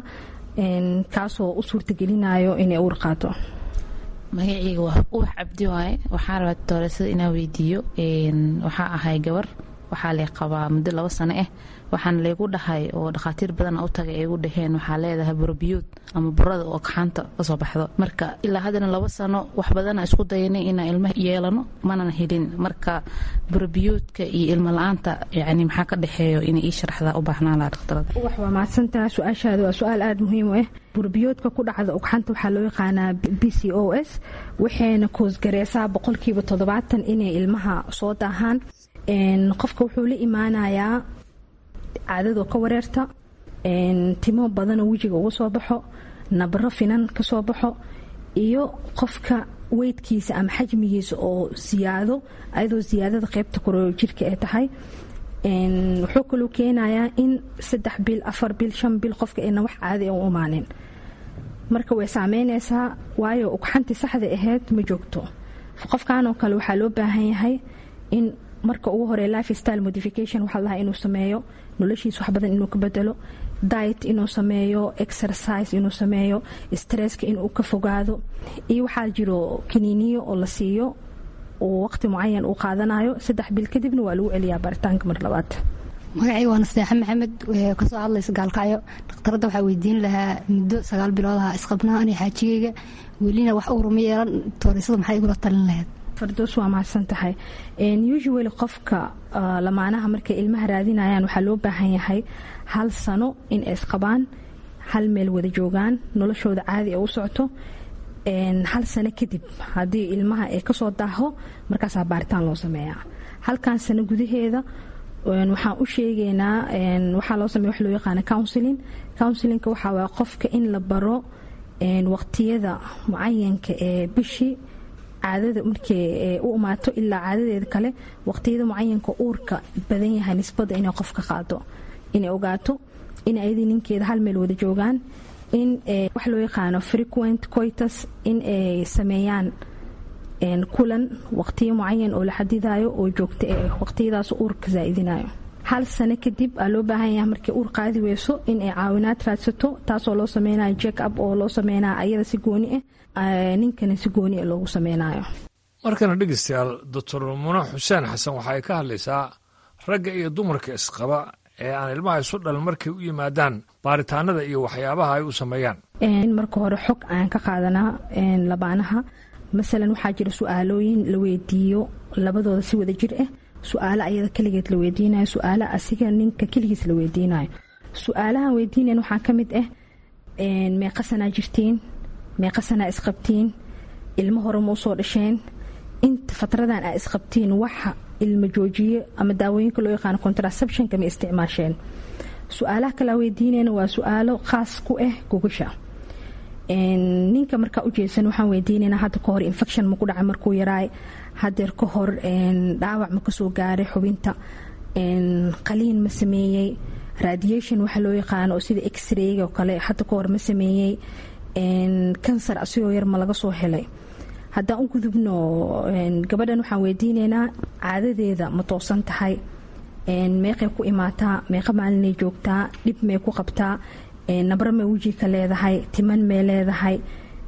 kaasoo u suurtagelinayo inay uur qaato magaceyga waa ubax cabdi waaye waxaa rabaa tooreysada inaan weydiiyo waxaa ahay gabar waxaa lee qabaa muddo labo sano ah waxaana laygu dhahay oo dhakhaatiir badan u tagay ay gu dhaheen waxaa leedahay burobiyuud ama burada oo kaxaanta kasoo baxdo marka ilaa haddana labo sano wax badana isku dayanay inaan ilmo yeelano manana helin marka burobiyuudka iyo ilmo la-aanta yani maxaa ka dhexeeyo inay ii sharaxdaa u baahnaan laha dhakhtarada wax waa mahadsantaha su-aashaada waa su-aal aada muhiim u ah burbiyoodka ku dhacda ugxanta waxaa loo yaqaanaa b c o s waxayna koosgareysaa boqolkiiba toddobaatan inay ilmaha soo daahaan qofka wuxuu la imaanayaa caadadoo ka wareerta timo badanoo wejiga uga soo baxo nabaro finan kasoo baxo iyo qofka weydkiisa ama xajmigiisa oo siyaado ayadoo siyaadada qeybta koroo jirka ay tahay wuxuu kaluu keenayaa in saddex bil afar bil shan bil qofka ayna wax caadi u imaanin marka way saameynaysaa waayo ugxantii saxda ahayd ma joogto qofkanoo kale waxaa loo baahan yahay in marka ugu hore life style modification waxaa lahaa inuu sameeyo noloshiisa wax badan inuu ka bedelo diet inuu sameeyo exercise inuu sameeyo stresska inuu ka fogaado iyo waxaa jiro kaniiniyo oo la siiyo uu waqti mucayan uu qaadanayo saddex bil kadibna waa lagu celiyaa baaritaanka mar labaad magacii waa nasteexa maxamed kasoo hadlaysa gaalkacyo dhakhtaradda waxaa weydiin lahaa muddo sagaal bilood aha isqabnaa ani xaajigeyga welina wax uuruma yeelan tooreysada maxay igula talin lahayd fardoos waa mahadsan tahay usually qofka lamaanaha markay ilmaha raadinayaan waxaa loo baahan yahay hal sano in ay isqabaan hal meel wada joogaan noloshooda caadi ay u socoto hal sano kadib haddii ilmaha ay kasoo daaho markaasaa baaritaan loo sameeyaa halkan sano gudaheeda waxaan u sheegaynaa waxaa loo sameya wax loo yaqaana counseling counselinka waxaa waa qofka in la baro waqtiyada mucayanka ee bishii caadada markay u imaato ilaa caadadeeda kale waqtiyada mucayanka uurka badan yahay nisbada inay qofka qaado inay ogaato in ayadii ninkeeda hal meel wada joogaan in wax loo yaqaano frequent coitus in ay sameeyaan kulan waqtiyo mucayan oo la xadidayo oo joogta eh waqtiyadaas uurka zaaidinayo hal sano kadib aa loo baahan yahay markay uur qaadi weyso in ay caawinaad raadsato taasoo loo sameynayo jack up oo loo sameynaya ayada si gooni ah ninkana si gooni ah loogu sameynayo markana dhegeystayaal doctor muna xuseen xasan waxa ay ka hadlaysaa ragga iyo dumarka isqaba ee aan ilmaha isu dhalin markay u yimaadaan baaritaanada iyo waxyaabaha ay u sameeyaan in marka hore xog aan ka qaadanaa labaanaha masalan waxaa jira su-aalooyin la weydiiyo labadooda si wada jir ah su-aalo ayada keligeed la weydiinayo su-aalo asiga ninka keligiis la weydiinayo su-aalahan weydiinayan waxaa ka mid ah meeqasanaa jirtiin meeqasanaa isqabtiin ilmo hore ma usoo dhasheen inta fatradan aa isqabtiin waxa ilmo joojiye ama daawooyinka loo yaqaano contraceptionka ma isticmaasheen su-aalaha kalea weydiinayna waa su-aalo khaas ku ah gogasha ninka markaa ujeedsan waxaan weydiinaynaa hadda ka hor infection maku dhacay markuu yaraay hadeer ka hor dhaawac ma kasoo gaaray xubinta qaliin ma sameeyey radiation waxa loo yaqaano oo sida x-rayga oo kale hadda ka hor ma sameeyey kansar asigoo yar ma laga soo helay haddaan u gudubno gabadhan waxaan weydiinaynaa caadadeeda ma toosan tahay meeqay ku imaataa meeqa maalinay joogtaa dhib may ku qabtaa nabro may weji ka leedahay timan may leedahay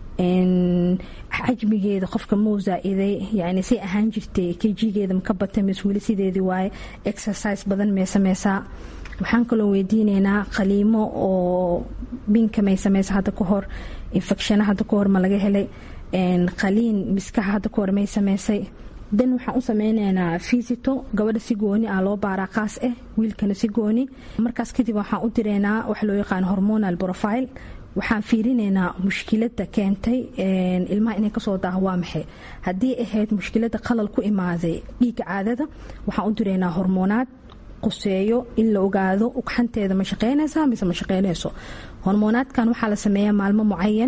xajmigeeda qofka mau zaa-iday yani say ahaan jirtay kejigeeda maka batay mis weli sideedii waaye exercise badan may sameysaa waxaan kaloo weydiinaynaa qaliimo oo binka may sameysa hadda ka hor infecshana hadda ka hor ma laga helay qaliin miskaha hadda ka hor may sameysay dan waxaan u sameyneynaa fisito gabadha si gooni ah loo baaraa qaas ah wiilkana si gooni markaas kadib waxaan u direynaa waxa loo yaqaan hormonal profile waxaan fiirinaynaa mushkilada keentay ilmaha inay kasoo daaho waa maxay haddii ahayd mushkilada qalal ku imaaday dhiiga caadada waxaan u direynaa hormoonaad quseeyo in la ogaado ugxanteeda ma shaqeynaysaa mise ma shaqeynayso hormoonaadkan waxaa la sameeyaa maalmo mucayan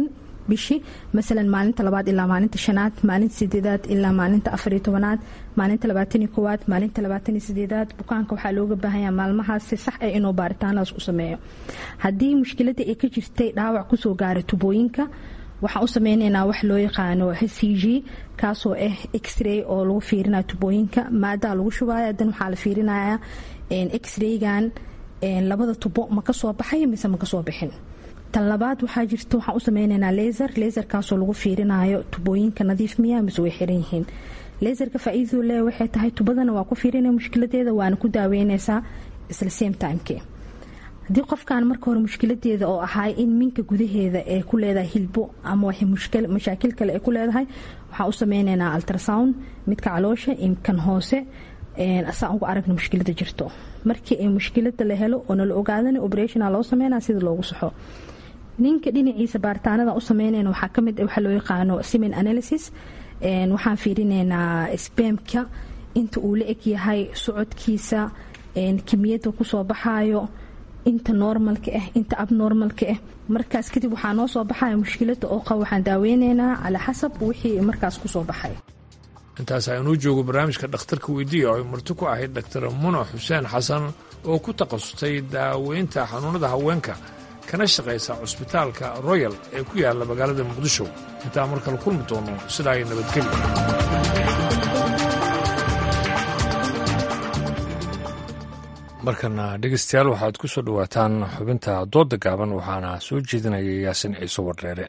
bishii masalan maalinta labaad ilaa maalinta shanaad maalinta sideedaad ilaa maalinta afariyo tobanaad maalinta labaataniyo koowaad maalinta labaataniyo sideedaad bukaanka waxaa looga baahanya maalmahaas si sax ah inuu baaritaanadaas u sameeyo haddii mushkiladda ay ka jirtay dhaawac kusoo gaaray tubooyinka waxaan u sameyneynaa wax loo yaqaano h c g kaasoo ah x-ray oo lagu fiirinayo tubooyinka maadaa lagu shubaya dan waxaa la fiirinaya x-raygan labada tubo ma kasoo baxay mise ma kasoo bixin tan labaad waxaa jirta waxaan u sameyneynaa laser laserkaasoo lagu fiirinayo tubooyinka nadiif miya mise way xiran yihiin laserka faa-iidadu le waxay tahay tubadana waa ku fiirinaya mushkiladeeda waana ku daaweyneysaa isla same timeke haddii qofkan marka hore mushkiladeeda oo ahay in minka gudaheeda ay ku leedahay hilbo ama wax mashaakil kale ay ku leedahay waxaan u sameyneynaa ultrasound midka caloosha kan hoose asaan uga aragna mushkilada jirto markii ay mushkilada la helo oo nala ogaadana operationa loo sameynaa sida loogu saxo ninka dhinaciisa baaritaanada u sameynayna waxaa kamid waxa loo yaqaano semen analysis waxaan fiirineynaa spamka inta uu la eg yahay socodkiisa kimiyada kusoo baxayo inta normalka ah inta abnormalka ah markaas kadib waxaa noo soo baxaya mushkilada oo qab waxaan daaweyneynaa calaa xasab wixii markaas kusoo baxay intaas aynuu joogo barnaamijka dhakhtarka weydiiya oo ay marti ku ahayd dhaktar muna xuseen xasan oo ku takhasustay daaweynta xanuunada haweenka kana shaqaysa cusbitaalka royal ee ku yaalla magaalada muqdisho intaa mar kale kulmi doono sidaa ay nabadgelya markana dhegeystayaal waxaad ku soo dhowaataan xubinta doodda gaaban waxaana soo jeedinaya yaasin ciise wardheere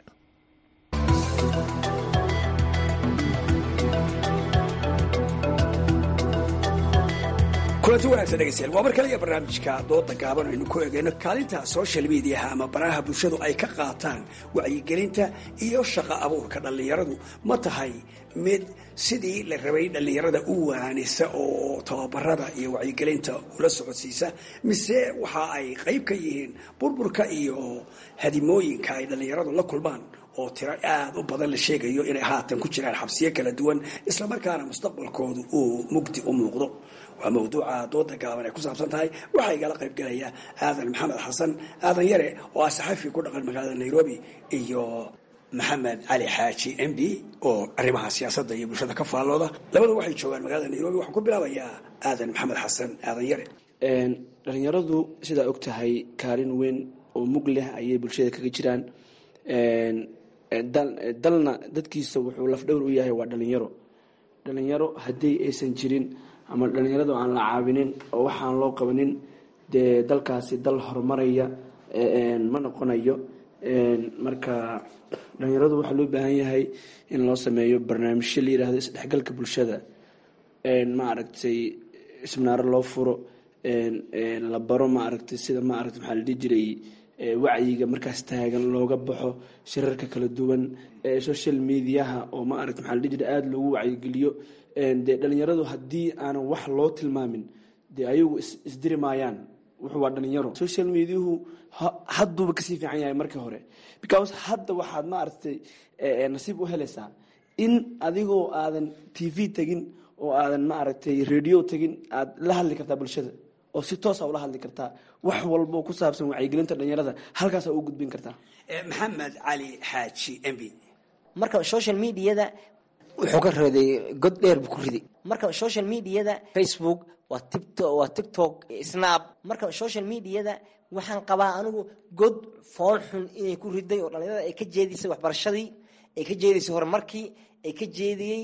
kulanti wanaagsan dhegeystayaal waa mar kale iyo barnaamijka dooda gaaban aynu ku egeyno kaalinta social mediaha ama baraha bulshadu ay ka qaataan wacyigelinta iyo shaqo abuurka dhallinyaradu ma tahay mid sidii la rabay dhallinyarada u waanisa oo tababarada iyo wacyigelinta ula socodsiisa mise waxa ay qayb ka yihiin burburka iyo hadimooyinka ay dhallinyaradu la kulmaan oo tiro aada u badan la sheegayo inay haatan ku jiraan xabsiyo kala duwan islamarkaana mustaqbalkoodu uu mugdi u muuqdo waa mawduuca dooda gaaban ay ku saabsan tahay waxaa igala qayb galaya aadan maxamed xasan aadan yare oo ah saxafi ku dhaqan magaalada nairobi iyo maxamed cali xaaji m b oo arrimaha siyaasadda iyo bulshada ka faallooda labadu waxay joogaan magaalada nairobi waxaan ku bilaabayaa aadan maxamed xasan aadan yare dhalinyaradu sidaa og tahay kaalin weyn oo mug leh ayay bulshada kaga jiraan dalna dadkiisa wuxuu lafdhowr u yahay waa dhalinyaro dhalinyaro haddii aysan jirin ama dhalinyaradu aan la caawinin oo waxaan loo qabanin dee dalkaasi dal horumaraya ma noqonayo marka dhalinyaradu waxaa loo baahan yahay in loo sameeyo barnaamijyo la yirahdo isdhexgalka bulshada maaragtay isminaaro loo furo la baro maaragtay sida maaragtay maxaa la dhihi jiray wacyiga markaas taagan looga baxo shirarka kala duwan social mediaha oo maaragta maxaa la dhihi jiray aada loogu wacyigeliyo dee dhalinyaradu haddii aanan wax loo tilmaamin dee ayagu isdiri maayaan wuxuu waa dhalinyaro social mediahu hadduuba kasii fiican yahay markii hore because hadda waxaad maaragtay nasiib u helaysaa in adigoo aadan t v tegin oo aadan maaragtay radio tegin aad la hadli kartaa bulshada oo si toosa ula hadli kartaa wax walbo ku saabsan wacyigelinta dhalinyarada halkaasa u gudbin kartaa maxamed cali xaaji m b marka social mediada wuxuu ka reeday god dheer buu ku riday marka social mediada facebook waa tiktok waa tiktok snap marka social mediada waxaan qabaa anigu god fool xun inay ku riday oo dhalinyarada ay ka jeedisay waxbarashadii ay ka jeedisay horumarkii ay ka jeediyey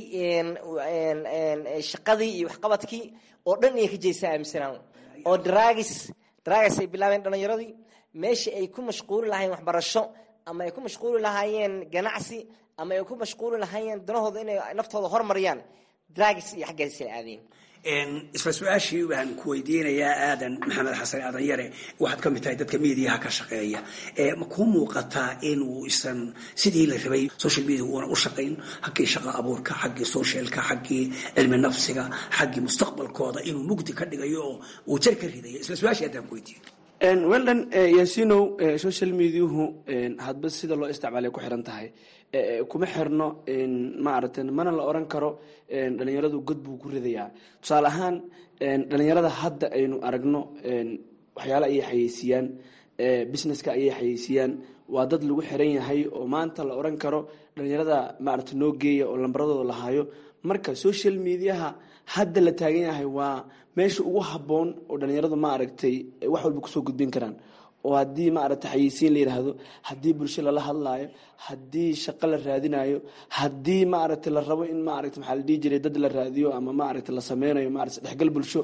shaqadii iyo waxqabadkii oo dhan inay ka jeedisay aaminsanaan oo dragis dragis ay bilaabeen dhalinyaradii meeshii ay ku mashquuli lahaayeen waxbarasho ama ay ku mashquuli lahaayeen ganacsi ama ay ku mashquuli lahaayeen danahooda inay naftooda hormariyaan dragis iyo xaggaas ay aadeen isla su-aashii baan ku weydiinayaa aadan maxamed xasan aadan yare waxaad ka mid tahay dadka mediaha ka shaqeeya ma kuu muuqataa inuu isan sidii la rabay social media uuna u shaqayn xaggii shaqa abuurka xaggii socialka xaggii cilmi nafsiga xaggii mustaqbalkooda inuu mugdi ka dhigayo oo uu jar ka ridayo isla su-aashii haddaan ku weydiiyo weldan yasinow social mediahu hadba sida loo isticmaalay ku xiran tahay kuma xirno maaragta mana la oran karo dhalinyaradu god buu ku ridayaa tusaale ahaan dhalinyarada hadda aynu aragno waxyaale ayay xayeysiiyaan businesska ayay xayeysiiyaan waa dad lagu xiran yahay oo maanta la oran karo dhalinyarada maaragta noo geeya oo lambaradooda la hayo marka social mediaha hadda la taagan yahay waa meesha ugu habboon oo dhalinyaradu maaragtay wax walba kusoo gudbin karaan oo haddii maaragta xayeysiin la yidhaahdo haddii bulsho lala hadlaayo haddii shaqo la raadinayo haddii maaragta la rabo in maaragta maxaa la dhihi jiray dad la raadiyo ama maaragta la sameynayo maaragta dhexgal bulsho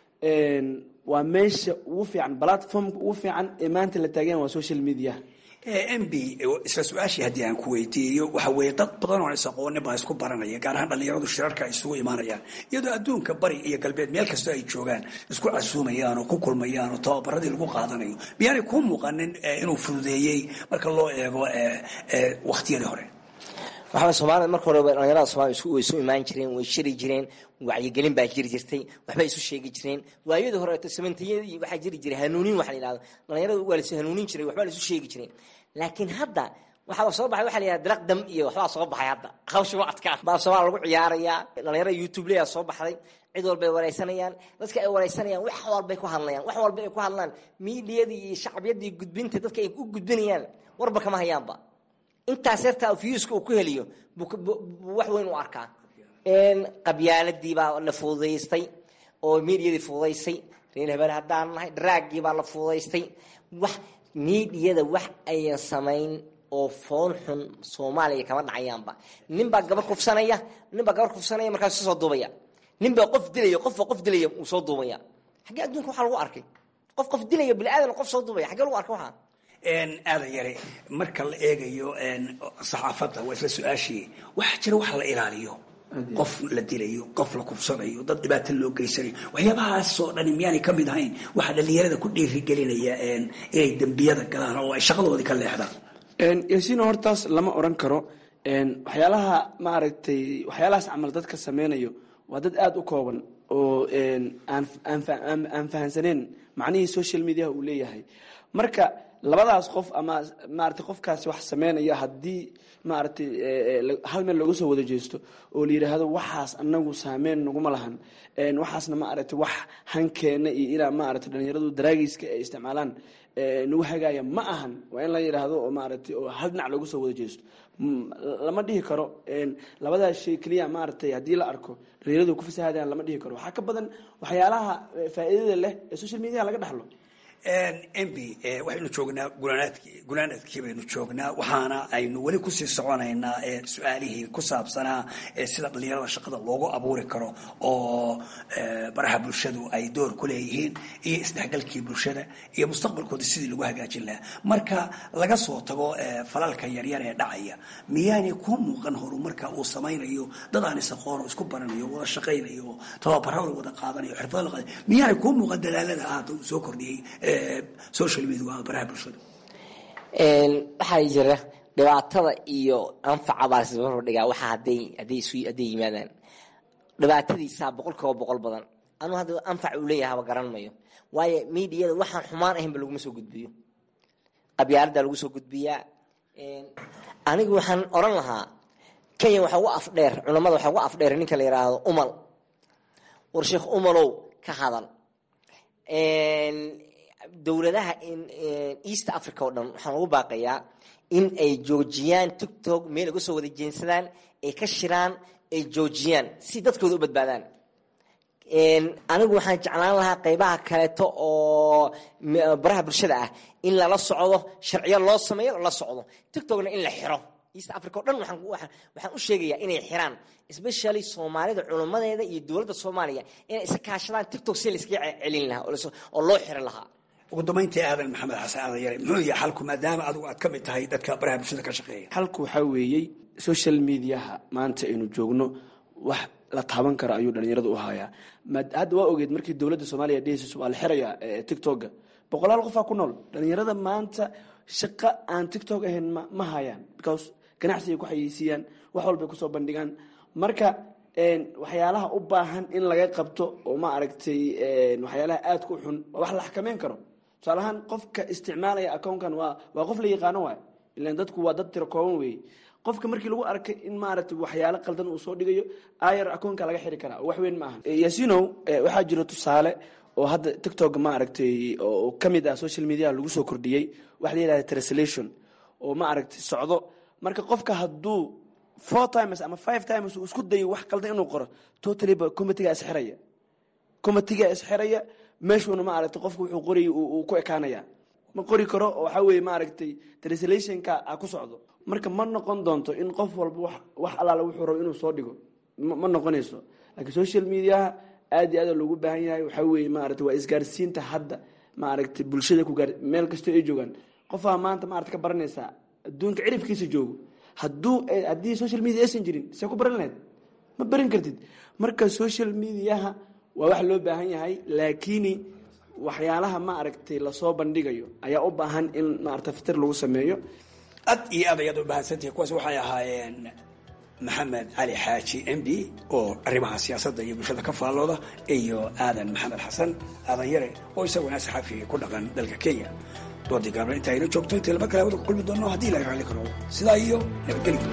waa meesha ugu fiican platformka ugu fiican ee maanta la taagan waa social media m b isla su-aashii haddii aan ku weydiiyo waxa weeye dad badan oo is aqoonin baa isku baranaya gaar ahaan dhallinyaradu shirarka ay isugu imaanayaan iyadoo adduunka bari iyo galbeed meel kastoo ay joogaan isku casuumayaan oo ku kulmayaan oo tababaradii lagu qaadanayo miyaanay kuu muuqanin inuu fududeeyey marka loo eego wakhtiyadii hore waxaa soomaalida marka hore dhalinyarada soomaliya way isu imaan jireen way shiri jireen wacyigelin baa jiri jirtay waxbay isu sheegi jireen waayadii horeeto samantiyadii waxaa jiri jiray hanuunin waxa la yidhahdo dhalinyarada waa laisu hanuunin jiray waxbaa laisu sheegi jireen laakiin hadda waxaa soo baxay waxa la yidhahda diraq dam iyo waxbaa soo baxay hadda hawshiba adkaa baa soomaaliya lagu ciyaarayaa dhalinyarada youtube leyaa soo baxday cid walbay wareysanayaan dadka ay wareysanayaan wax walbay ku hadlayaan wax walba ay ku hadlaan miidiyadii iyo shacbiyadii gudbinta dadka ay u gudbinayaan warba kama hayaanba intaas yartaa fiyuuska uu ku heliyo buu wax weyn u arkaa qabyaaladii baa la fududaystay oo miidiyadii fududaysay reer hebel haddaan nahay draaggii baa la fududaystay wax miidiyada wax ayan samayn oo foon xun soomaaliya kama dhacayaanba ninbaa gabar kufsanaya ninbaa gabar kufsanaya markaasu soo duubaya ninbaa qof dilaya qofba qof dilaya uu soo duubaya xaggee adduunka waxaa lagu arkay qof qof dilaya bini aadan qof soo duubaya xaggee lagu arkay waxaa aadan yare marka la eegayo saxaafadda waa isla su-aashii waxaa jira wax la ilaaliyo qof la dilayo qof la kufsanayo dad dhibaato loo geysanayo waxyaabahaasoo dhani miyaanay ka mid ahayn waxaa dhalinyarada ku dhiirigelinaya inay dembiyada galaan oo ay shaqadoodii ka leexdaan yasiino hortaas lama oran karo waxyaalaha maaragtay waxyaalahaas camal dadka sameynayo waa dad aada u kooban oo aan fahansaneen macnihii social mediaha uu leeyahay marka labadaas qof ama maarata qofkaasi wax sameynaya haddii maaragtay hal meel looga soo wada jeesto oo la yidhaahdo waxaas anagu saameyn naguma lahan waxaasna maaragtay wax hankeena iyo inaa maaragtay dhalinyaradu daraagiiska ay isticmaalaan nagu hagaaya ma ahan waa in la yidhaahdo oo maaragtay oo hal dhinac looga soo wada jeesto lama dhihi karo labadaas shay keliya maaragtay haddii la arko dhalinyaradu ku fasahaadaan lama dhihi karo waxaa ka badan waxyaalaha faa'iidada leh ee social media laga dhaxlo mb waxaynu joognaa gunaanaadkii gunaanaadkii baynu joognaa waxaana aynu weli kusii soconaynaa su-aalihii ku saabsanaa sida dhalinyarada shaqada loogu abuuri karo oo baraha bulshadu ay door ku leeyihiin iyo isdhexgalkii bulshada iyo mustaqbalkooda sidii lagu hagaajin lahaa marka laga soo tago falalka yaryar ee dhacaya miyaanay ku muuqan horumarka uu samaynayo dad aan isaqoono isku baranayo wada shaqaynayo tababaro la wada qaadanayo xirfado la qaadanayo miyaanay ku muuqan dadaalada aada uu soo kordhiyey social media waa baraha bulshada waxaa jira dhibaatada iyo anfaca baa lasbarbar dhigaa waxa haday haday isu hadday yimaadaan dhibaatadiisaa boqol kiiba boqol badan anuu hadda anfac uu leeyahay haba garan mayo waayo miidiyada waxaan xumaan ahaynba laguma soo gudbiyo qabyaalada lagu soo gudbiyaa anigu waxaan oran lahaa kenya waxaa ugu afdheer culamada waxaa ugu afdheer ninka la yidhaahdo umal war sheekh umalow ka hadal dowladaha east africa oo dhan waxaan ugu baaqayaa in ay joojiyaan tictok meel uga soo wada jeensadaan ay ka shiraan ay joojiyaan si dadkooda u badbaadaan anigu waxaan jeclaan lahaa qeybaha kaleeto oo baraha bulshada ah in lala socdo sharciyo loo sameeyo la socdo tictokna in la xiro east africa o dhan waxaan u sheegayaa inay xiraan especially soomaalida culummadeeda iyo dowladda soomaaliya inay iska kaashadaan tictok si laiskaga celin lahaa oo loo xirin lahaa ugu dambayntii aadan maxamed xasan aadan yare muxuu yahay xalku maadaama adigu aad ka mid tahay dadka baraha bulshada ka shaqeeya xalku waxaa weeyey social mediaha maanta aynu joogno wax la taaban karo ayuu dhalinyarada u hayaa hadda waa ogeed markii dowladda soomaaliya dhehaysa waa la xirayaa tictokga boqolaal qofaa ku nool dhalinyarada maanta shaqo aan tictok ahayn ma hayaan because ganacsigay ku xayeysiiyaan wax walbay kusoo bandhigaan marka waxyaalaha u baahan in laga qabto oo ma aragtay waxyaalaha aadka u xun waa wax la xakameyn karo tusaalahaan qofka isticmaalaya accounkan waa waa qof la yaqaano waay ilan dadku waa dad tiro kooban weeye qofka markii lagu arkay in maaragtay waxyaalo qaldan uu soo dhigayo ayar accountka laga xiri karaa wax weyn ma aha yasinow waxaa jiro tusaale oo hadda tictok ma aragtay oo ka mid ah social media lagu soo kordhiyey waxa la yidhahda translation oo ma aragtay socdo marka qofka hadduu four times ama five times uu isku dayo wax qaldan inuu qoro totally ba committeega isxiraya committeega isxiraya meeshuuna ma aragtay qofku wuxuu qorayay uu ku ekaanaya ma qori karo oo waxaa weeye ma aragtay translationka a ku socdo marka ma noqon doonto in qof walba wax wax allaala wuxuu rabo inuu soo dhigo ma noqonayso laakiin social mediaha aad iyo aad loogu baahan yahay waxaa weeye maaragtay waa isgaarsiinta hadda maaragtay bulshada ku gaar meel kastoo ay joogaan qofaa maanta maarata ka baranaysaa adduunka cirifkiisa joogo hadduu haddii social media aysan jirin see ku baran lahayd ma baran kartid marka social mediaha waa wax loo baahan yahay laakiini waxyaalaha ma aragtay lasoo bandhigayo ayaa u baahan in maarata fitir lagu sameeyo ad iyo aad ayaad u mahadsantihi kuwaas waxay ahaayeen maxamed cali xaaji m b oo arrimaha siyaasadda iyo bulshada ka faallooda iyo aadan maxamed xasan aadan yare oo isaguna saxafi ku dhaqan dalka kenya doodii gaabna inta ayna joogto intii laba kale wada ku kulmi doono haddii ilahay raalli karo sidaa iyo nabadgelyo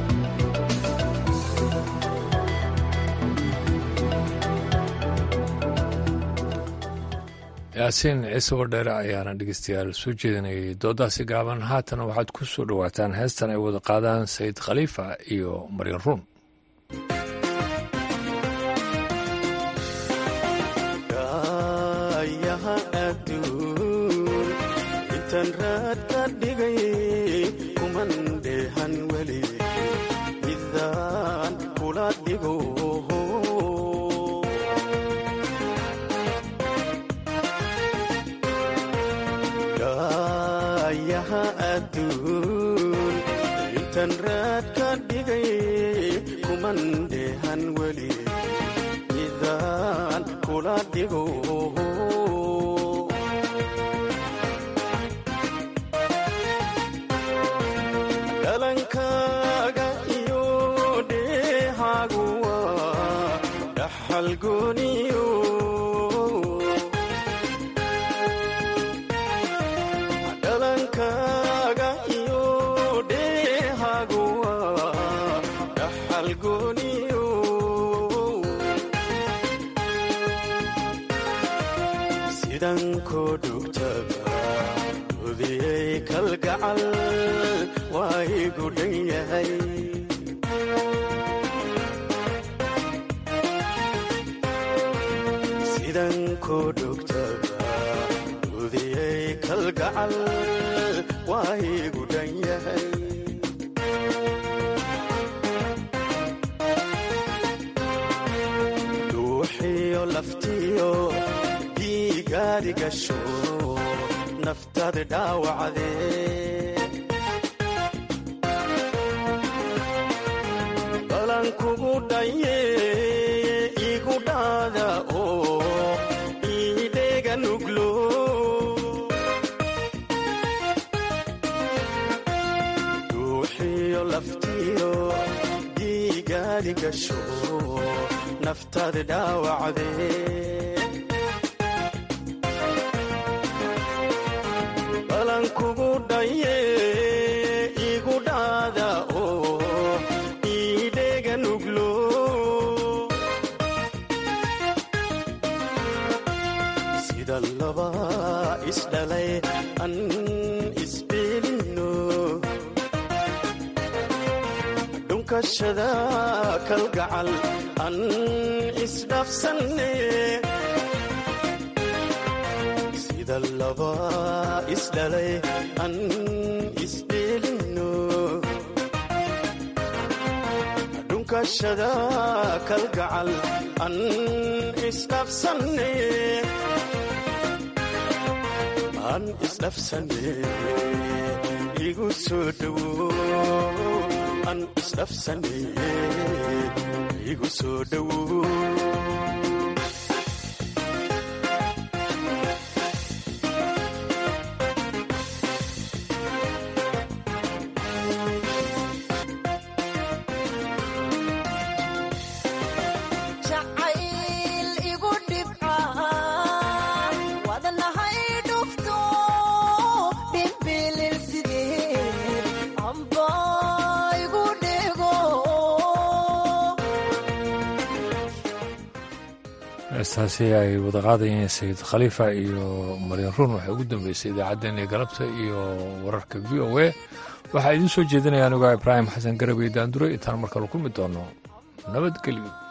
yaasiin ciise wardheere ayaana dhegeystayaal soo jeedinayay doodaasi gaaban haatana waxaad ku soo dhowaataan heestan ay wada qaadaan sayid khaliifa iyo maryan ruun yaha adduun intaan raad ka dhigay kuman dheehan weli midaan kula dhigo yaha adduun intaan raad ka dhigay kuman dheehan weli midaan kula dhigo dhalankaaga iyo dheehaagu waa dhaxal gooniyo dhalankaaga iyo dheehaagu waa dhaxal gooniyo sidan koo dhugtaba udiyey kalgacal waa igu dhan yahay sidan koo dhugtaba udiyey kalgacal waa igu dhan yahay dhuuxiyo laftiyo diigaadigasho naftaada dhaawacdee balan kugu dhaye igu dhaada oo iidheega nuglo dhuuxiyo laftiyo diigaadigasho naftaada dhaawacdee balan kugu dhaye igu dhaada oo iidheega nuglo sida laba isdhalay an isbeelino dhunkashada kalgacal an isdhafsanne sida laba isdhalay an isdheelino dhunkashada kalgacal an isdhafsanne an isdhafsanne igu soo dhowo an isdhafsanne igu soo dhowo heestaasi ay wada qaadayeen sayid khaliifa iyo maryan ruun waxay ugu dambeysay idaacaddeenii galabta iyo wararka v o a waxaa idiin soo jeedinaya anigaa ibraahim xasan garabey daandure intaan markale kulmi doono nabadgelyo